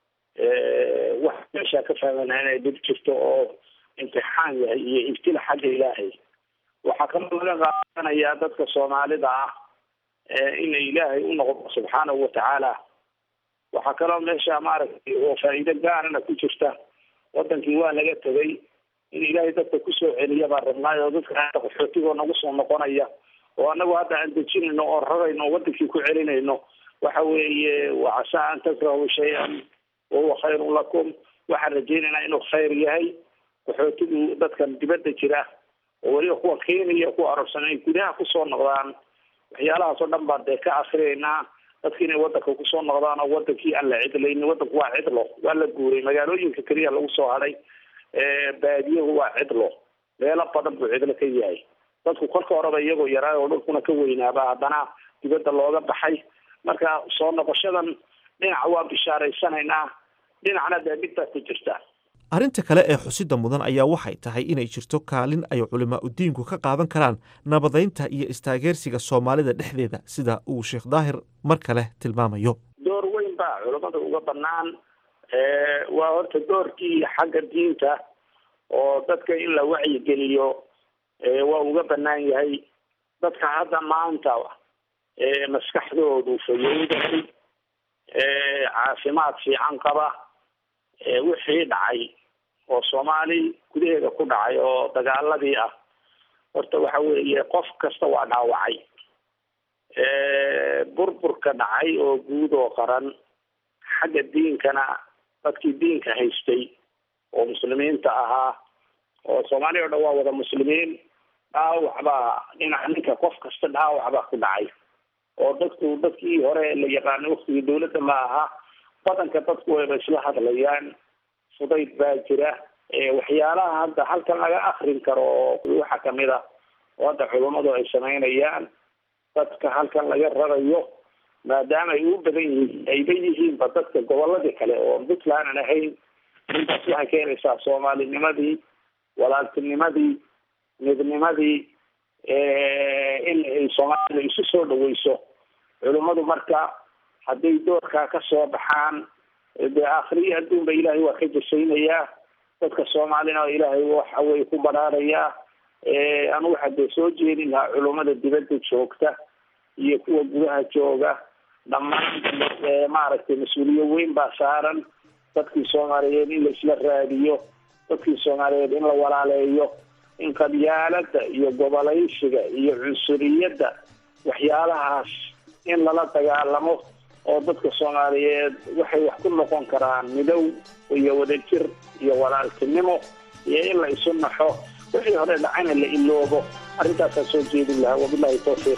[SPEAKER 16] wax meeshaa ka fahmana inay dhib jirto oo imtixaan yahay iyo ibtila xagga ilaahay waxaa kaloo laga qaadanayaa dadka soomaalida ah ina ilaahay u noqdo subxaanahu watacaala waxaa kaloo meesha maaragtay oo faa'iido gaarana ku jirta wadankii waa laga tegay in ilaahay dadka kusoo celiya baan rabnaay oo dadka hadda qaxootigoo nagu soo noqonaya oo anagu hadda aan dejinayno oo rarayno oo wadankii ku celinayno waxa weeye wacasaa an takrahu shay-an wahuwa khayrun lakum waxaan rajaynaynaa inuu khayr yahay qaxootigu dadkan dibadda jira oo weliba kuwa kenya kuwa arabsan ay gudaha kusoo noqdaan waxyaalahaas oo dhan baan dee ka akrinaynaa dadki inay wadanka kusoo noqdaan oo wadankii aan la cidlaynin wadanku waa cidlo waa la guuray magaalooyinka keliya lagu soo hadhay baadiyahu waa cidlo meelo badan buu cidlo ka yahay dadku kolka horeba iyagoo yaraa oo dhulkuna ka weynaaba haddana dibadda looga baxay marka soo noqoshadan dhinac waa bishaaraysanaynaa dhinacna dee midbaa ku jirta
[SPEAKER 15] arrinta kale ee xusida mudan ayaa waxay tahay inay jirto kaalin ay culimaa udiinku ka qaadan karaan nabadaynta iyo istaageersiga soomaalida dhexdeeda sida uu sheekh daahir mar kale tilmaamayo
[SPEAKER 16] door weyn baa culamada uga banaan waa horta doorkii xagga diinta oo dadka in la wacyigeliyo waa uga banaan yahay dadka hadda maanta maskaxdoodu fayowdahay caafimaad fiican qaba wixii dhacay oo soomaali gudaheeda ku dhacay oo dagaaladii ah horta waxa weeye qof kasta waa dhaawacay burburka dhacay oo guud oo qaran xagga diinkana dadkii diinka haystay oo muslimiinta ahaa oo soomaaliya o dhan waa wada muslimiin dhaawac baa dhinaca ninka qof kasta dhaawac baa ku dhacay oo dadku dadkii hore la yaqaanay waktigii dawladda ma aha badanka dadku wayba isla hadlayaan fudayd baa jira waxyaalaha hadda halkan laga akrin karo waxaa kamid a oo hadda culummadu ay samaynayaan dadka halkan laga rarayo maadaama ay u badan yihiin ayba yihiinba dadka goboladii kale oo puntland aan ahayn intaas waxay keenaysaa soomaalinimadii walaaltinimadii midnimadii in ay soomaalida isu soo dhaweyso culummadu marka hadday doorkaa kasoo baxaan dee akhriyo adduunba ilaahay waa ka jasaynayaa dadka soomaalina ilaahay waxa wey ku badhaarayaa anu waxaa dee soo jeedin lahaa culummada dibadda joogta iyo kuwa gudaha jooga dhammaan maaragtay mas-uuliyo weyn baa saaran dadkii soomaaliyeed in laisla raadiyo dadkii soomaaliyeed in la walaaleeyo in qabyaalada iyo gobolaysiga iyo cunsuriyadda waxyaalahaas in lala dagaalamo oo dadka soomaaliyeed waxay wax ku noqon karaan midow iyo wadajir iyo walaaltinimo iyo in la isu naxo wixii hore dhacayna la iloobo arrintaasaa soo jeedin lahaa wabilahi tawfiiq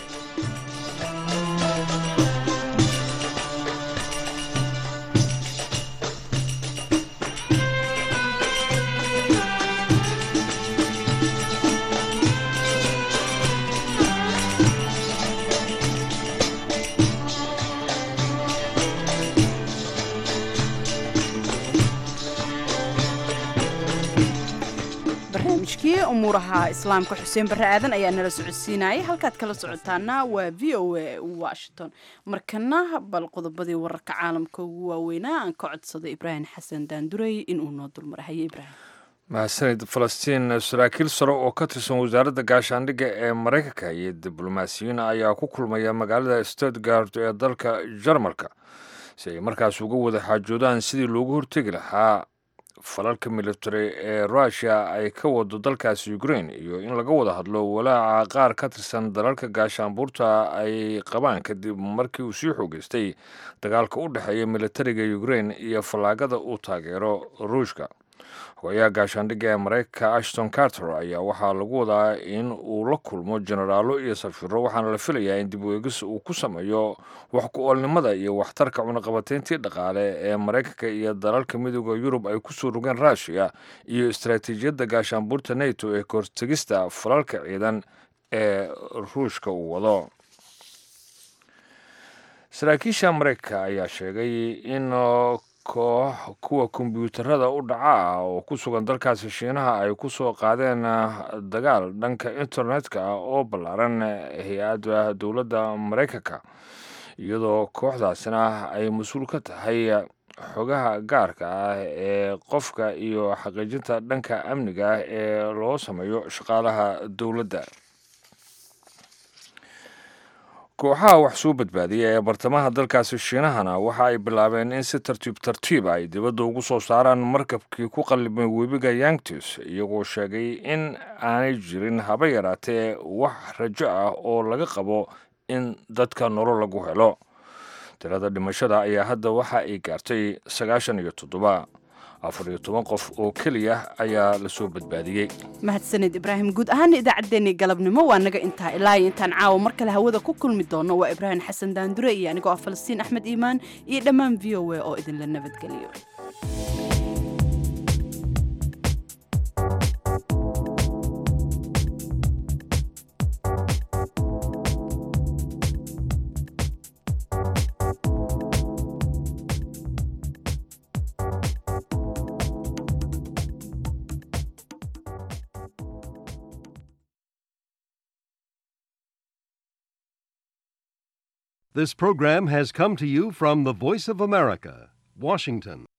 [SPEAKER 1] barnaamijkii umuuraha islaamka xuseen barre aadan ayaa nala socodsiinayay halkaad kala socotaana waa v o a washington markana bal qodobadii wararka caalamka ugu waaweynaa aan ka codsaday ibraahim xasan daandurey inuu noo dulmarahayo ibraahim
[SPEAKER 2] mahadsanid falastiin saraakiil sare oo ka tirsan wasaaradda gaashaandhigga ee maraykanka iyo diblomaasiyiin ayaa ku kulmaya magaalada stuttgart ee dalka jarmalka si ay markaas uga wada xaajoodaan sidii loogu hortegi lahaa falalka military ee rushia ay ka wado dalkaasi ukraine iyo in laga wada hadlo walaaca qaar ka tirsan dalalka gaashaanbuurta ay qabaan kadib markii uu sii xoogeystay dagaalka u dhexeeya militariga ukraine iyo fallaagada uu taageero ruushka hogayaha gaashaandhigga ee maraykanka ashton carter ayaa waxaa lagu wadaa in uu la kulmo jenaraalo iyo safiro waxaana la filayaa in dib u eegis uu ku sameeyo wax ku-oolnimada iyo waxtarka cunaqabateyntii dhaqaale ee maraykanka iyo dalalka midooda yurub ay kusoo rogeen rushia iyo istaraatiijiyadda gaashaanbuurta nato ee kahortegista falalka ciidan ee ruushka uu wado saraakiisha maraykanka ayaa sheegay in koox kuwa kombyuutarada u dhaca ah oo ku sugan dalkaasi shiinaha ay ku soo qaadeen dagaal dhanka internetka ah oo ballaaran hay-adda dowladda maraykanka iyadoo kooxdaasina ay mas-uul ka tahay xogaha gaarka ah ee qofka iyo xaqiijinta dhanka amniga ah ee loo sameeyo shaqaalaha dowladda kooxaha wax soo badbaadiya ee bartamaha dalkaasi shiinahana waxa ay bilaabeen in si tartiib tartiib ay dibadda ugu soo saaraan markabkii ku qallibmay webiga yangtis iyagoo sheegay in aanay jirin haba yaraatee wax rajo ah oo laga qabo in dadka nolol lagu helo tirada dhimashada ayaa hadda waxa ay gaartay sagaashan iyo toddoba afar iyo toban qof oo keliya ayaa lasoo badbaadiyey
[SPEAKER 1] mahadsanid ibraahim guud ahaana idaacaddeenii galabnimo waa naga intaa ilaa iyo intaan caawa mar kale hawada ku kulmi doono waa ibraahim xasan daandure iyo anigoo ah falastiin axmed iimaan iyo dhammaan v o a oo idinla nabadgeliyo
[SPEAKER 17] This program has come to you from the Voice of America, Washington.